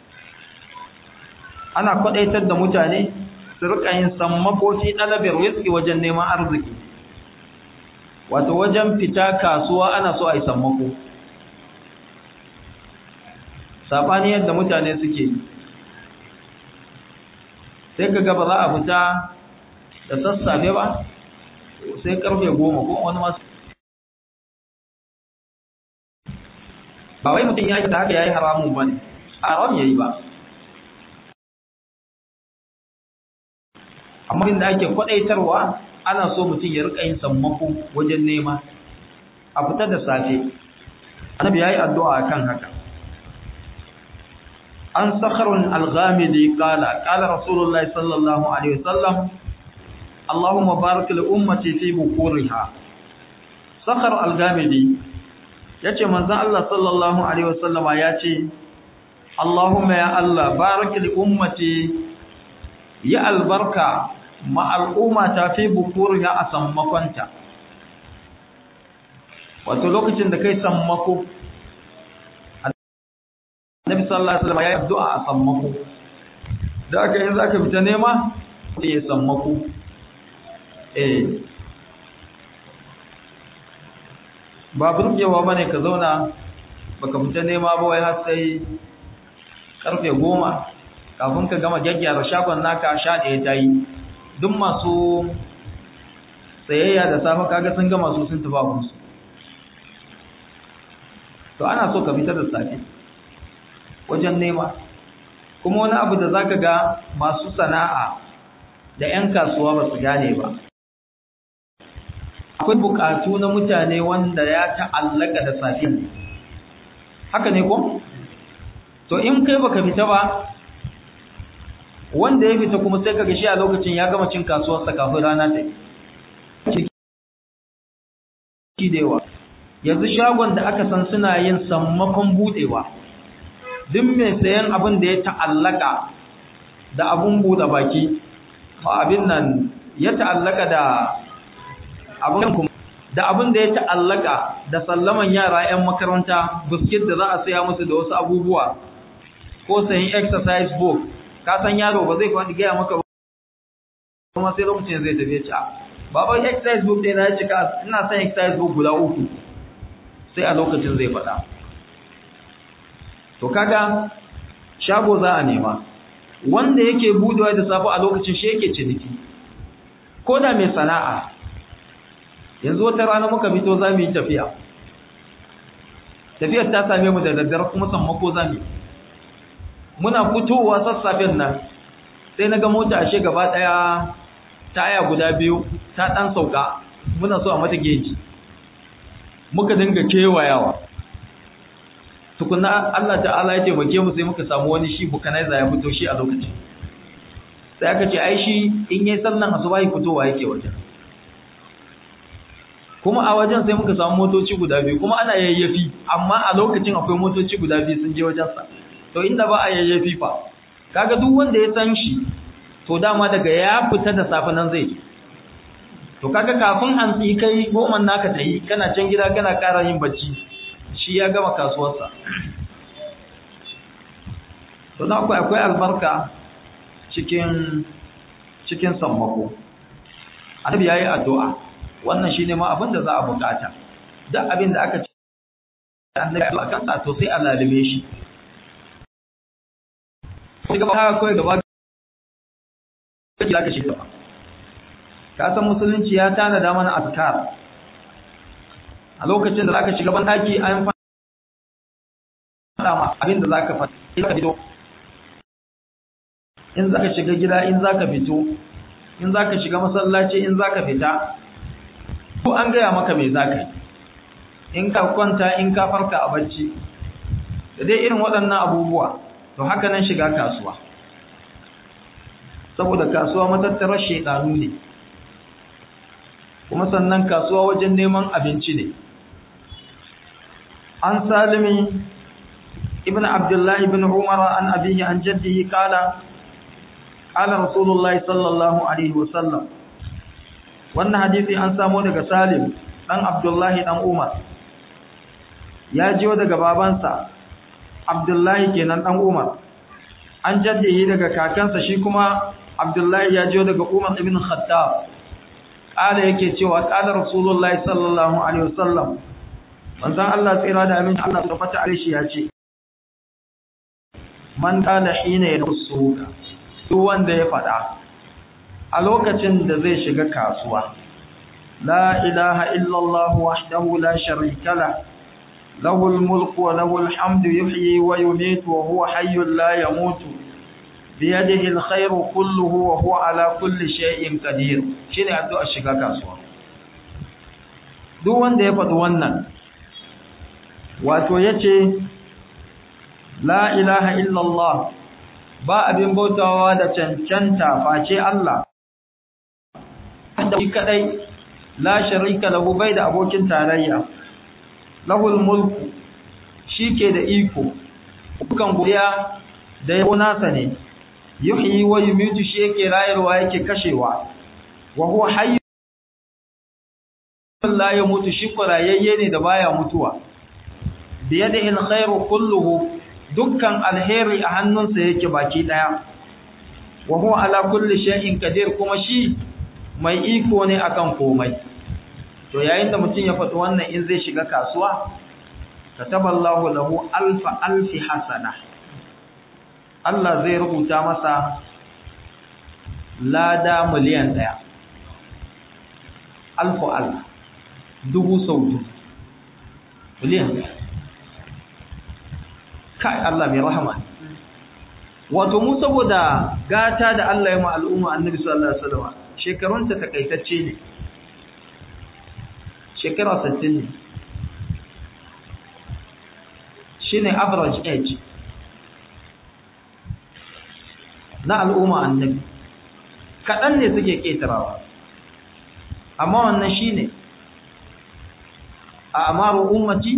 Speaker 1: ana kwadaitar da mutane su rika yin sammako fi talabin rizki wajen neman arziki wato wajen fita kasuwa ana so a yi sammako saɓani yadda mutane suke sai ka gaba za a fita da sassafe ba sai karfe goma ko wani masu ba wai mutum ya yi ta haka ya yi haramun ba ne haram ya yi ba amma inda ake kwaɗaitarwa ana so mutum ya rika yin sammako wajen nema a fita da safe annabi yayi addu'a kan haka an sakharun al-ghamidi qala qala rasulullahi sallallahu alaihi wasallam Allahumma barik li ummati fi bukuriha sakhar al-ghamidi yace manzon Allah sallallahu alaihi wasallama yace Allahumma ya Allah barik li ummati ya albarka ma al'umma ta fi bukuriha a sammakonta wato lokacin da kai sammako Annabi sallallahu alaihi wasallam ya yi addu'a a sammako da aka yin zaka fita nema sai ya sammako eh ba burgewa bane ka zauna baka fita nema ba wai har sai karfe goma kafin ka gama gyaggyara shagon naka sha ɗaya ta yi duk masu sayayya da safe kaga sun gama su sun tafi abinsu to ana so ka fita da safe wajen nema kuma wani abu da zaka ga masu sana'a da 'yan kasuwa ba su gane ba akwai bukatu na mutane wanda ya ta'allaka da safiya haka ne ko to in kai baka fita ba wanda ya fita kuma sai kaga shi a lokacin ya gama cin kasuwar sa kafin rana ta yi da yawa yanzu shagon da aka san suna yin sammakon budewa duk mai sayan abin da ya ta'allaka da abun buɗe baki abin nan ya ta'allaka da abin da abin da ya ta'allaka da sallaman yara 'yan makaranta biskit da za a saya musu da wasu abubuwa ko sayin exercise book ka san yaro ba zai kwani gaya maka kuma sai lokacin zai tafi ci baban exercise book ɗaya na cika ina son exercise book guda uku sai a lokacin zai faɗa to kaga shago za a nema wanda yake budewa da safe a lokacin shi yake ciniki ko da mai sana'a yanzu wata rana muka fito za mu yi tafiya tafiyar ta same mu da daddare kuma sammako za mu muna fitowa sassafen nan sai na ga mota ashe gaba daya taya guda biyu ta dan sauka muna so a mata geji muka dinga kewayawa tukuna Allah ta'ala ya taimake mu sai muka samu wani shi bukanaiza ya fito shi a lokacin sai aka ce ai shi in yayi sallan asuba yi fitowa yake wajen kuma a wajen sai muka samu motoci guda biyu kuma ana yayyafi amma a lokacin akwai motoci guda biyu sun je wajen sa to inda ba a yayyafi fa kaga duk wanda ya san shi to dama daga ya fita da safe nan zai to kaga kafin hantsi kai goma naka ta yi kana can gida kana ƙara yin bacci shi ya gama kasuwarsa to na akwai akwai albarka cikin cikin sammako annabi yayi addu'a wannan shine ma abin da za a bukata duk abin da aka ce annabi addu'a kan to sai Allah lalime shi sai gaba haka kawai gaba kake zaka shi gaba ka san musulunci ya tana da mana azkar a lokacin da zaka shiga ban daki an faɗa ma abin da zaka faɗa in zaka fito in zaka shiga gida in zaka fito in zaka shiga masallaci in zaka fita ko an gaya maka me zaka yi in ka kwanta in ka farka a bacci da dai irin waɗannan abubuwa to haka nan shiga kasuwa saboda kasuwa matattarar shedanu ne kuma sannan kasuwa wajen neman abinci ne an salimi ibn abdullah ibn umar an abihi an jaddihi kala qala rasulullahi sallallahu alaihi wasallam wannan hadisi an samo daga salim dan abdullahi dan umar ya jiyo daga babansa abdullahi kenan dan umar an jaddihi daga kakansa shi kuma abdullahi ya jiyo daga umar ibn khattab kala yake cewa kala rasulullahi sallallahu alaihi wasallam manzon Allah tsira da aminci Allah subhanahu wa ta'ala ya ce man kana hina yasuka duk wanda ya fada a lokacin da zai shiga kasuwa la ilaha illa Allah wahdahu la sharika la lahu al-mulku wa lahu al-hamdu yuhyi wa yumiitu wa huwa hayyun la yamutu biyadihi al-khayru kulluhu wa huwa ala kulli shay'in qadir shine addu'a shiga kasuwa duk wanda ya faɗi wannan wato yace la ilaha illallah ba abin bautawa da cancanta face Allah da shi kadai la sharika lahu bai da abokin tarayya lahul mulku shike da iko dukan godiya da yabo nasa ne yuhyi wa yumitu shi yake rayarwa yake kashewa wa huwa hayy la yamutu shi kurayayye ne da baya mutuwa bi yadihi alkhairu kulluhu dukkan alheri a hannunsa yake baki daya wa huwa ala kulli shay'in qadir kuma shi mai iko ne akan komai to yayin da mutum ya faɗi wannan in zai shiga kasuwa kataballahu lahu alfa alfi hasana Allah zai rubuta masa lada miliyan ɗaya alfu alf dubu sau dubu miliyan ɗaya kai Allah mai rahama wato mu saboda gata da Allah ya ma al'umma annabi sallallahu alaihi wasallam shekarunta takaitacce ne shekara 60 ne shine average age na al'umma annabi kaɗan ne suke ƙetarawa amma wannan shine a amaru ummati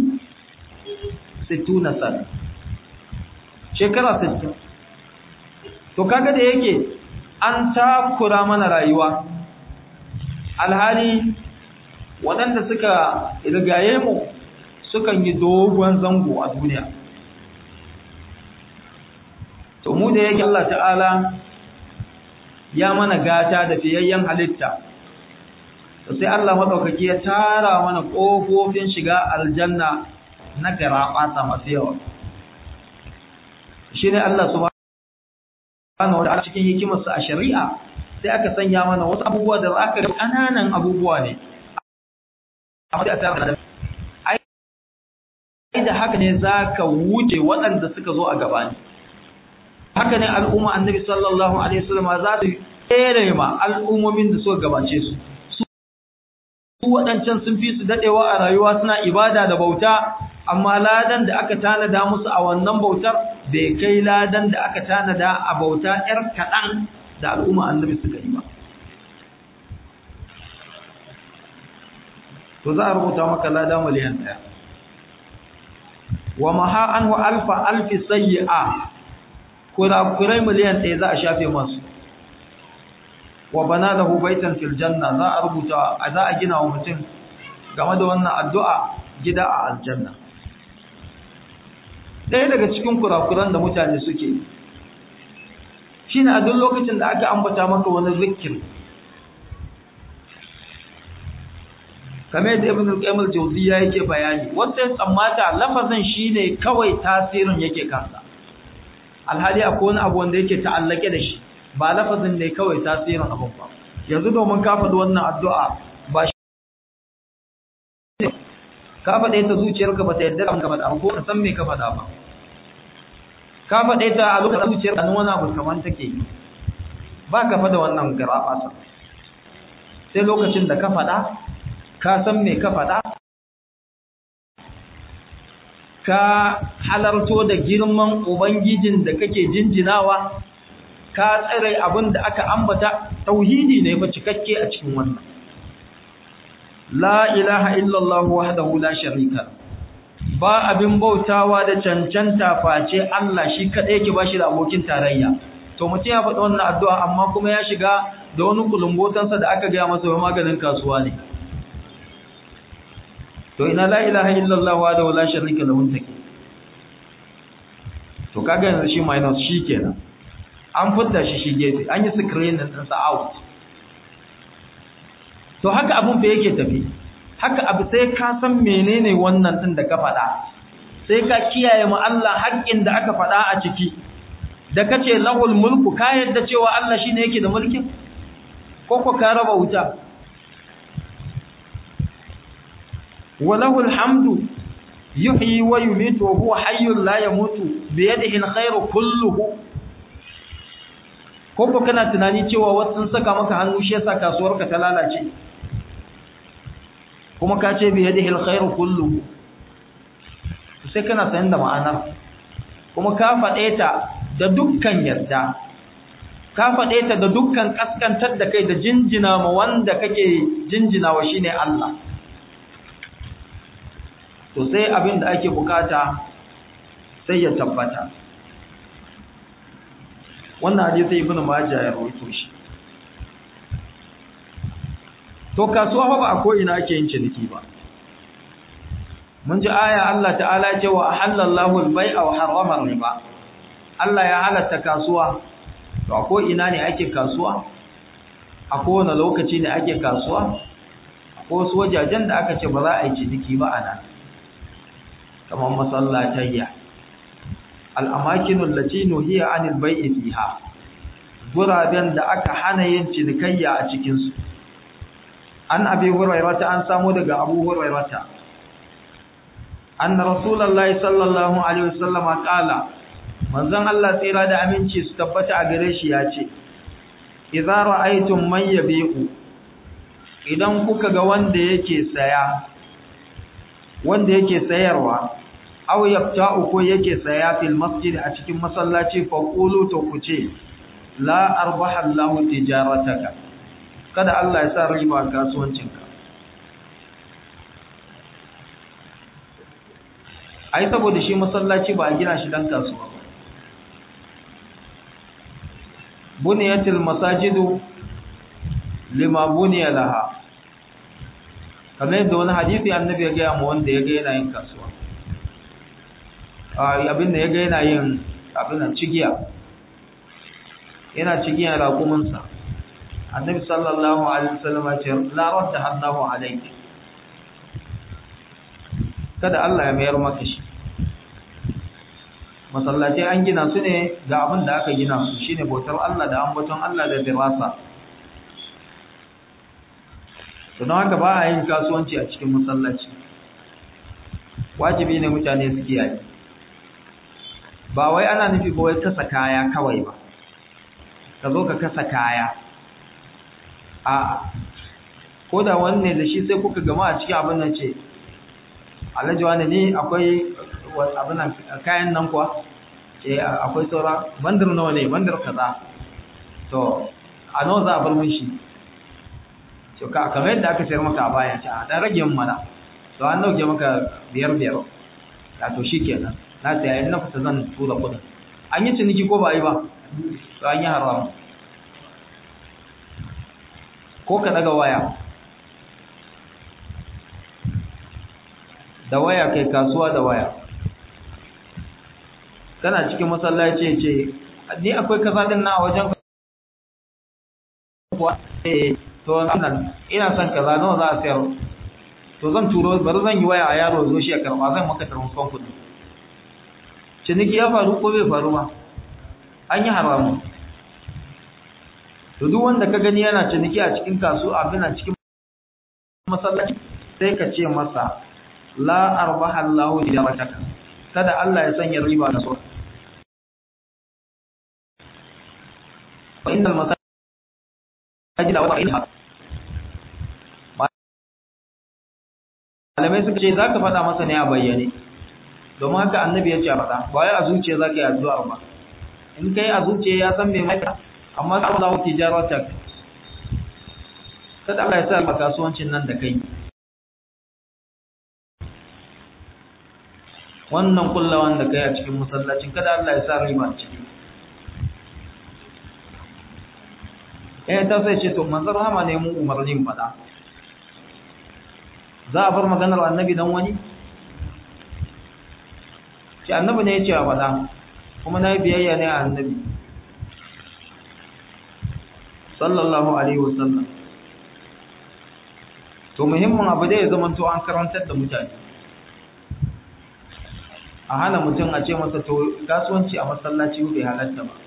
Speaker 1: 60 sana shekara 60 to kaga da yake an takura mana rayuwa alhali waɗanda suka rigaye mu sukan yi dogon zango a duniya to mu da yake Allah ta'ala ya mana gata da fiyayyen halitta to sai Allah madaukaki ya tara mana kofofin shiga aljanna na garabata masu yawa shine Allah subhanahu wa ta'ala cikin hikimarsa a shari'a sai aka sanya mana wasu abubuwa da aka ga kananan abubuwa ne amma da ta ai da haka ne zaka wuce waɗanda suka zo a gabani haka ne al'umma annabi sallallahu alaihi wasallam za su tsere ma al'ummomin da suka gabace su su waɗancan sun fi su dadewa a rayuwa suna ibada da bauta amma ladan da aka tanada musu a wannan bautar bai kai ladan da aka tanada a bauta ‘yar kaɗan da al'umma annabi suka yi ba. To za a rubuta maka lada miliyan ɗaya. Wa maha an wa alfa alfi sayi a kurakurai miliyan ɗaya za a shafe masu. Wa bana da hubaitan fil janna za a rubuta za a gina wa mutum game da wannan addu'a gida a aljanna. ɗaya daga cikin kurakuran da mutane suke shi ne a duk lokacin da aka ambata maka wani zikir kamar yadda ibn al-qayyim al-jawziyya yake bayani wanda ya tsammata lafazin shine kawai tasirin yake kansa alhali akwai wani abu wanda yake ta'allake da shi ba lafazin ne kawai tasirin abun ba yanzu domin ka faɗi wannan addu'a ba ka faɗe ta zuciyarka ba ta yadda da ka faɗa ko ka san me ka faɗa ba ka faɗe ta a lokacin zuciyarka nan wani abu kamar take ba ka faɗa wannan garaba sai lokacin da ka faɗa ka san me ka faɗa ka halarto da girman ubangijin da kake jinjinawa ka tsare abin da aka ambata tauhidi ne fa cikakke a cikin wannan la ilaha illallah wahdahu la sharika ba abin bautawa da cancanta face Allah shi kadai yake bashi da abokin tarayya to mutum ya faɗi wannan addu'a amma kuma ya shiga da wani kulumbotansa da aka gaya masa wai maganin kasuwa ne to ina la ilaha illallah wahdahu la sharika lahu take to kaga yanzu shi minus shi kenan an fitta shi shi gefe an yi screen din sa out to haka abun fa yake tafi haka abu sai ka san menene wannan din da ka faɗa sai ka kiyaye mu Allah haƙƙin da aka faɗa a ciki da kace lahul mulku ka yadda cewa Allah shine yake da mulkin ko ko ka raba wuta وله الحمد يحيي ويميت وهو حي لا يموت بيده الخير كله koko kana tunani cewa wasu saka maka hannu shi yasa kasuwarka ta lalace kuma ka ce bi yadihi alkhairu kulluhu sai kana sanin da ma'anar kuma ka faɗe ta da dukkan yarda ka faɗe ta da dukkan ƙaskantar da kai da jinjina ma wanda kake jinjina wa shine Allah to sai abin da ake bukata sai ya tabbata wannan hadisi ibnu majah ya rawaito shi to kasuwa ba a ko ina ake yin ciniki ba mun ji aya Allah ta'ala ce wa halallahu al-bai'a wa harrama riba Allah ya halatta kasuwa to a ko ina ne ake kasuwa a kowane lokaci ne ake kasuwa ko wasu wajajen da aka ce ba za a yi ciniki ba a nan kamar masallatayya al'amakinun latino hiya anil bai'i fiha guraben da aka hana yin cinikayya a cikinsu an abi hurairata an samu daga abu hurairata anna rasulullahi sallallahu alaihi wasallama qala manzon Allah tsira da aminci su tabbata a gare shi ya ce idza ra'aytum man yabi'u idan kuka ga wanda yake saya wanda yake sayarwa aw yafta'u ko yake saya fil masjid a cikin masallaci fa qulu to kuce la arbaha Allahu tijarataka kada Allah ya sa riba kasuwancinka ai saboda shi masallaci ba a gina shi dan kasuwa ba buniyatil masajidu lima buniya laha kamar yadda wani hadisi annabi ya gaya mu wanda ya ga yana yin kasuwa abin da ya ga yana yin abin nan cigiya yana cigiya raƙuminsa annabi sallallahu alaihi wasallam ya ce la radda Allahu alayki kada Allah ya mayar maka shi masallaci an gina su ne ga abin da aka gina su shine bautar Allah da ambaton Allah da dirasa to don haka ba a yin kasuwanci a cikin masallaci wajibi ne mutane su kiyaye ba wai ana nufi ba wai kasa kaya kawai ba ka zo ka kasa kaya a ko da wanne da shi sai kuka gama a cikin abin nan ce alhaji wani ne akwai abin nan kayan nan kuwa ce akwai saura bandar nawa ne bandar kaza to a nawa za a bar mun shi to ka kamar yadda aka sayar maka a baya ce a dan rage mun mana to an dauke maka biyar biyar ya to shikenan na saya in na fita zan tura kudin an yi ciniki ko ba yi ba to an yi haram ko ka daga waya da waya kai kasuwa da waya kana cikin masallaci ce ni akwai kaza din na wajen kuwa eh to nan ina son kaza nawa za a sayar to zan turo bari zan yi waya a yaro zo shi ya karba zan maka transfer kuɗi ciniki ya faru ko bai faru ba an yi haramu to duk wanda ka gani yana ciniki a cikin kasuwa abin a cikin masallaci sai ka ce masa la arbaha Allahu tijarataka kada Allah ya sanya riba na so fa innal masajida wa ilha malamai suka ce zaka faɗa masa ne a bayyane domin haka annabi ya ce a faɗa ba wai a zuciya zaka yi addu'a ba in kai a zuciya ya san me mai amma sai Allah tijaratak kada Allah ya sa maka kasuwancin nan da kai wannan kullawan da kai a cikin masallacin kada Allah ya sa riba a ciki eh ta sai ce to manzon rahama ne mu umarnin fada za a bar maganar annabi dan wani ce annabi ne ya ce a fada kuma na yi biyayya ne a annabi sallallahu alaihi wasallam to muhimmin abu da ya zama to an karantar da mutane a hana mutum a ce masa to kasuwanci a masallaci bai halatta ba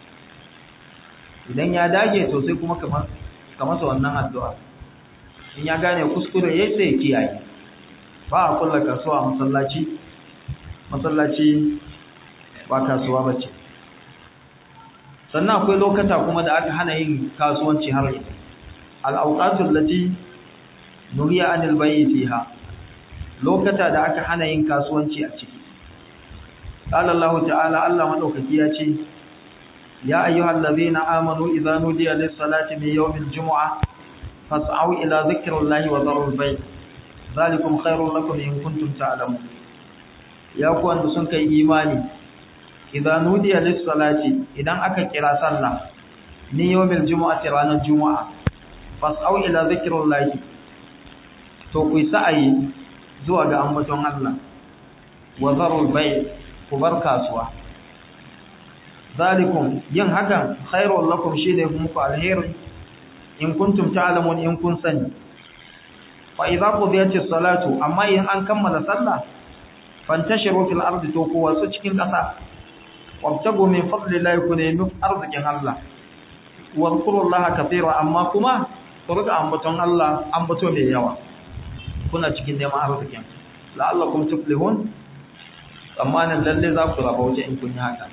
Speaker 1: idan ya dage to sai kuma ka masa wannan addu'a in ya gane kuskure ya sai kiyaye ba a kulla kasuwa a masallaci masallaci ba kasuwa ba ce sannan akwai lokata kuma da aka hana yin kasuwanci har ita al'auƙatun lati nuriya anil bayi fiha lokata da aka hana yin kasuwanci a ciki قال الله تعالى الله مدوكaki ya ce ya ayyuhal ladhina amanu idza nudiya lis salati min yawmil jumu'ah fas'au ila dhikrillahi wa dharul bay' zalikum khairul lakum in kuntum ta'lamun ya ku wanda sun kai imani idza nudiya lis salati idan aka kira sallah ni yawmil jumu'ati ranar juma'a fas'au ila dhikrillahi to ku sa'ayi zuwa ga ambaton Allah wa dharul bay' ku bar kasuwa zalikum yin hakan khairul lakum shine muku alheri in kuntum ta'lamun in kun sani fa idza qudiyatis salatu amma in an kammala sallah fantashiru fil ardi to ku wasu cikin kasa wabtagu min fadlillahi kun nemi arzikin Allah wa zkurullaha katira amma kuma ku riga ambaton Allah ambato mai yawa kuna cikin neman arzikin la'allakum tuflihun tsammanin lalle za ku raba wuce in kun yi haka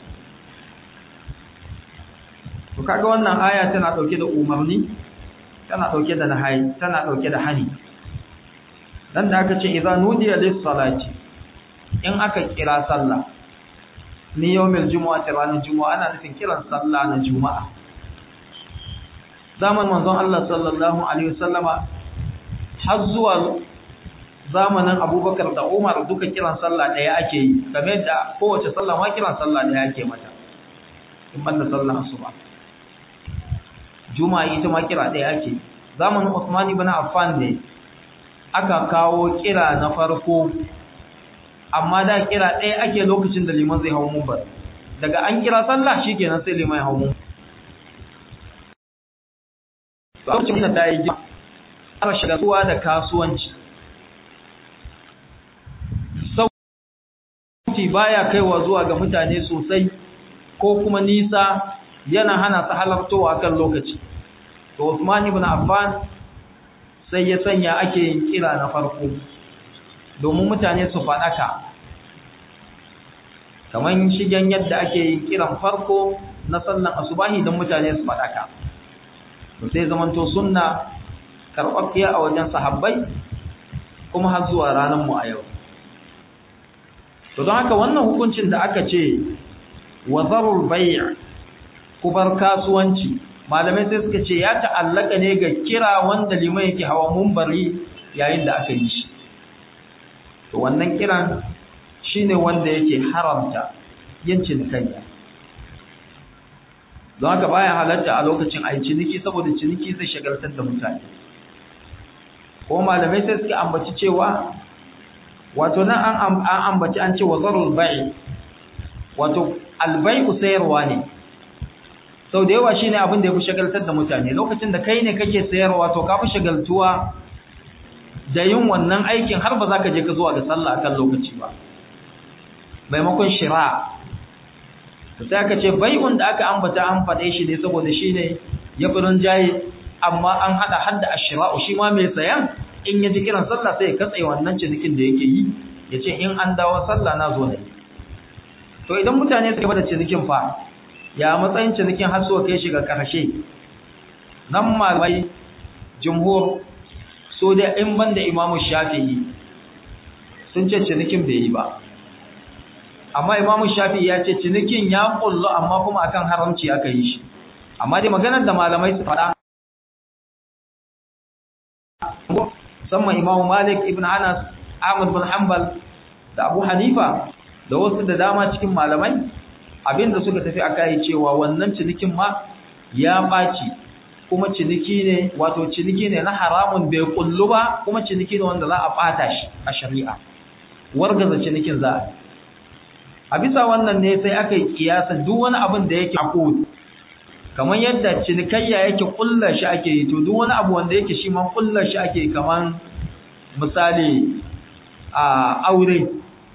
Speaker 1: to kaga wannan aya tana dauke da umarni tana dauke da nahayi tana dauke da hani dan da aka ce idza nudiya lis salati in aka kira sallah ni yawmil jumu'ati ranar jumu'a ana nufin kiran sallah na juma'a zaman manzon Allah sallallahu alaihi wasallama har zuwa zamanin abubakar da umar duka kiran sallah ɗaya ake yi game da kowace sallah ma kiran sallah ɗaya ake mata in banda sallah asuba juma'a ita ma kira ɗaya ake zamanin usman ibn affan ne aka kawo kira na farko amma da kira ɗaya ake lokacin da liman zai hau mumbar daga an kira sallah shikenan sai liman ya hau mumbar lokacin da ta yi gina ana shiga da kasuwanci sauti baya kaiwa zuwa ga mutane sosai ko kuma nisa yana hana su halartowa kan lokaci to Usman ibn Affan sai ya sanya ake yin kira na farko domin mutane su faɗaka kamar shigen yadda ake yin kiran farko na sallan asubahi don mutane su faɗaka to sai zamanto sunna karɓaɓɓiya a wajen sahabbai kuma har zuwa ranar mu a yau to don haka wannan hukuncin da aka ce wa zarul bay' kubar kasuwanci malamai sai suka ce ya ta'allaka ne ga kira wanda liman yake hawa mumbari yayin da aka yi shi to wannan kiran shine wanda yake haramta yin cinikayya don haka baya halatta a lokacin ayi ciniki saboda ciniki zai shagaltar da mutane ko malamai sai suka ambaci cewa wato nan an ambaci an ce wazarul bai wato albai'u sayarwa ne sau da yawa shine abin da ya fi shagaltar da mutane lokacin da kai ne kake sayarwa to ka fi shagaltuwa da yin wannan aikin har ba za ka je ka zuwa ga sallah akan lokaci ba maimakon shira to sai aka ce bai'un da aka ambata an faɗe shi ne saboda shine ya fi jaye amma an haɗa hadda ashira'u shi ma mai sayan in ya ji kiran sallah sai ya katse wannan cinikin da yake yi ya ce in an dawo sallah na zo ne to idan mutane suka bada cinikin fa ya matsayin cinikin har so kai shi ga karshe nan malamai jumhur so da in banda imamu shafi'i sun ce cinikin bai yi ba amma imamu shafi'i ya ce cinikin ya kullu amma kuma akan haramci aka yi shi amma dai maganar da malamai su faɗa musamman imamu malik ibn anas ahmad bin hanbal da abu hanifa da wasu da dama cikin malamai abinda suka tafi aka yi cewa wannan cinikin ma ya ɓaci kuma ciniki ne wato ciniki ne na haramun bai kullu ba kuma ciniki ne wanda za a ɓata shi a shari'a wargaza cinikin za a a bisa wannan ne sai aka yi kiyasa duk wani abin da yake akut kamar yadda cinikayya yake kullar shi ake yi to duk wani abu wanda yake shi man kullar shi ake kamar misali a aure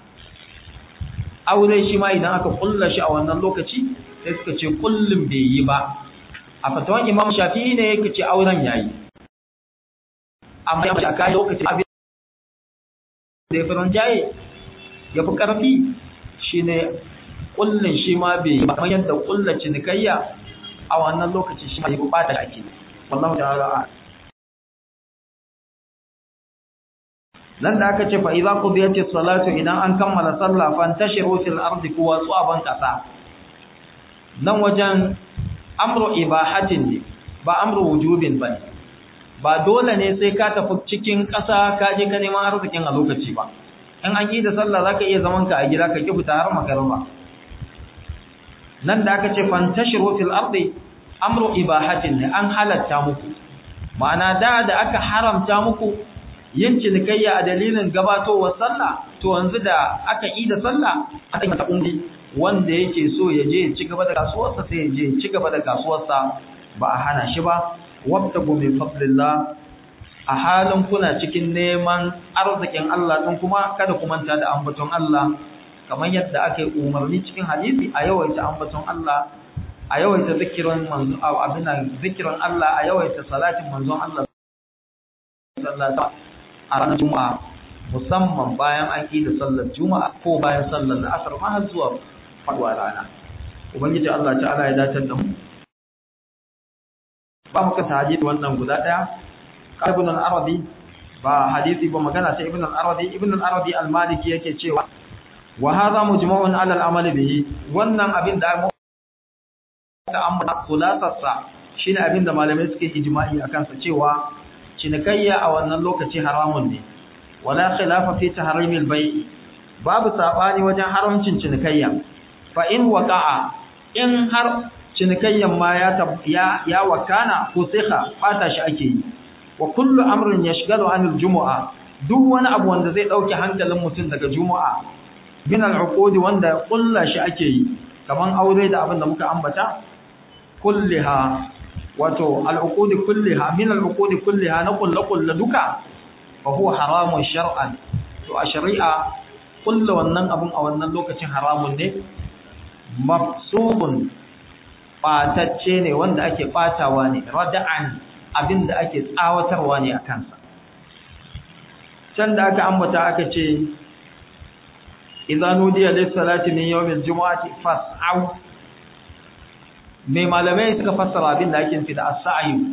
Speaker 1: aure shi ma idan aka kulla shi a wannan lokaci sai suka ce kullum bai yi ba a fatawan imam shafi'i ne yake ce auren yayi amma ya mace kai lokaci abin da ya fi jaye ya fi karfi shine kullun shi ma bai yi ba kamar yadda kulla cinikayya a wannan lokaci shi ma ya fi bata ake wallahu ta'ala nan da aka ce fa idza qudiyatis salatu idan an kammala sallah fantashiru fil ardi kuwa tsaban kasa nan wajen amru ibahatin ne ba amru wujubin bane ba dole ne sai ka tafi cikin ƙasa ka je ka neman arzikin a lokaci ba in an yi da sallah zaka iya zaman ka a gida ka ki fita har magarba nan da aka ce fantashiru fil ardi amru ibahatin ne an halatta muku ma'ana da da aka haramta muku yin cinikayya a dalilin gabatowar sallah to yanzu da aka yi da sallah aka yi mata kundi wanda yake so ya je ci gaba da kasuwarsa sai ya je ci gaba da kasuwarsa ba a hana shi ba wabtagu min fadlillah a halin kuna cikin neman arzikin Allah din kuma kada ku manta da ambaton Allah kamar yadda aka yi umarni cikin hadisi a yawaita ambaton Allah a yawaita zikirin manzo abin zikirin Allah a yawaita salatin manzon Allah sallallahu a ranar juma'a musamman bayan an yi da sallar juma'a ko bayan sallar da asar ma har zuwa faduwa rana ubangiji Allah ta'ala ya dace da mu ba muka tahajjud wannan guda daya ibn al-arabi ba hadisi ba magana ta ibn al-arabi ibn al-arabi al-maliki yake cewa wa hadha mujma'un 'ala al-amal bihi wannan abin da ta amma khulasarsa shine abin da malamai suke ijma'i akan sa cewa cinikayya a wannan lokaci haramun ne wala khilafa fi tahrimil bai' babu sabani wajen haramcin cinikayya fa in waqa'a in har cinikayyan ma ya ya ya wakana ko siha fata shi ake yi wa kullu amrin yashghalu anil jumu'a duk wani abu wanda zai dauke hankalin mutum daga jumu'a min al-uqud wanda kullu shi ake yi kaman aure da abin da muka ambata kulliha wato al-uqud kulliha min al-uqud kulliha na kullu kullu duka fa huwa haramun shar'an to a shari'a kullu wannan abun a wannan lokacin haramun ne mafsubun batacce ne wanda ake batawa ne rada'an abinda ake tsawatarwa ne a kansa can da aka ambata aka ce idza nudiya lis salati min yawmil jumu'ati fas'au mai malamai suka fassara abin da ake nufi da as-sa'yu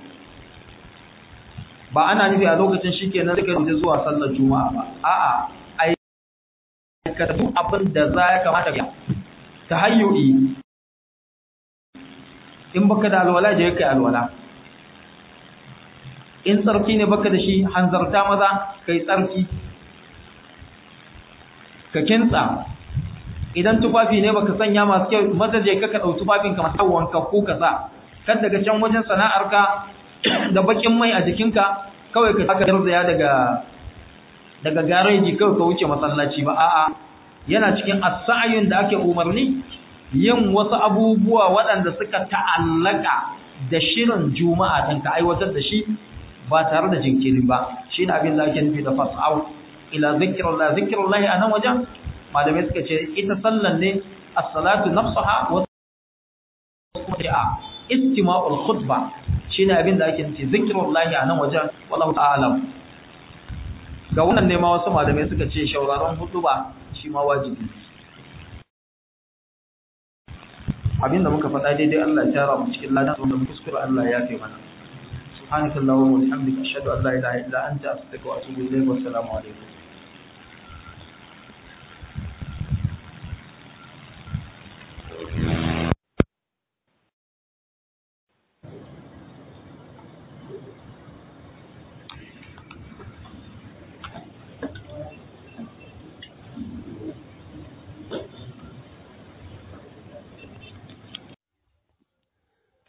Speaker 1: ba ana nufi a lokacin shikenan suka yi zuwa sallar juma'a ba a'a ai ka duk abin da za ya kamata ka tahayyu'i in baka da alwala je kai alwala in tsarki ne baka da shi hanzarta maza kai tsarki ka kintsa idan tufafi ne baka sanya masu kyau maza je ka dau tufafin ka masu wanka ko ka sa kan daga can wajen sana'arka da bakin mai a jikinka kawai ka saka garzaya daga daga gareji kawai ka wuce masallaci ba a'a yana cikin as-sa'yun da ake umarni yin wasu abubuwa waɗanda suka ta'allaka da shirin juma'a dan ka aiwatar da shi ba tare da jinkiri ba shine abin da ake nufi da fas'au ila zikrullah zikrullah anan wajen malamai suka ce ita sallan ne as-salatu nafsaha wa a istima'ul khutba shine abin da ake nufi zikrullah anan wajen wallahu ta'ala ga wannan ne ma wasu malamai suka ce shauraron hutuba shi ma wajibi abinda muka faɗa daidai Allah ya tara mu cikin ladan wanda mu kuskure Allah ya kai mana subhanakallahumma wa bihamdika ashhadu an la ilaha illa anta astaghfiruka wa atubu ilayk wa assalamu alaikum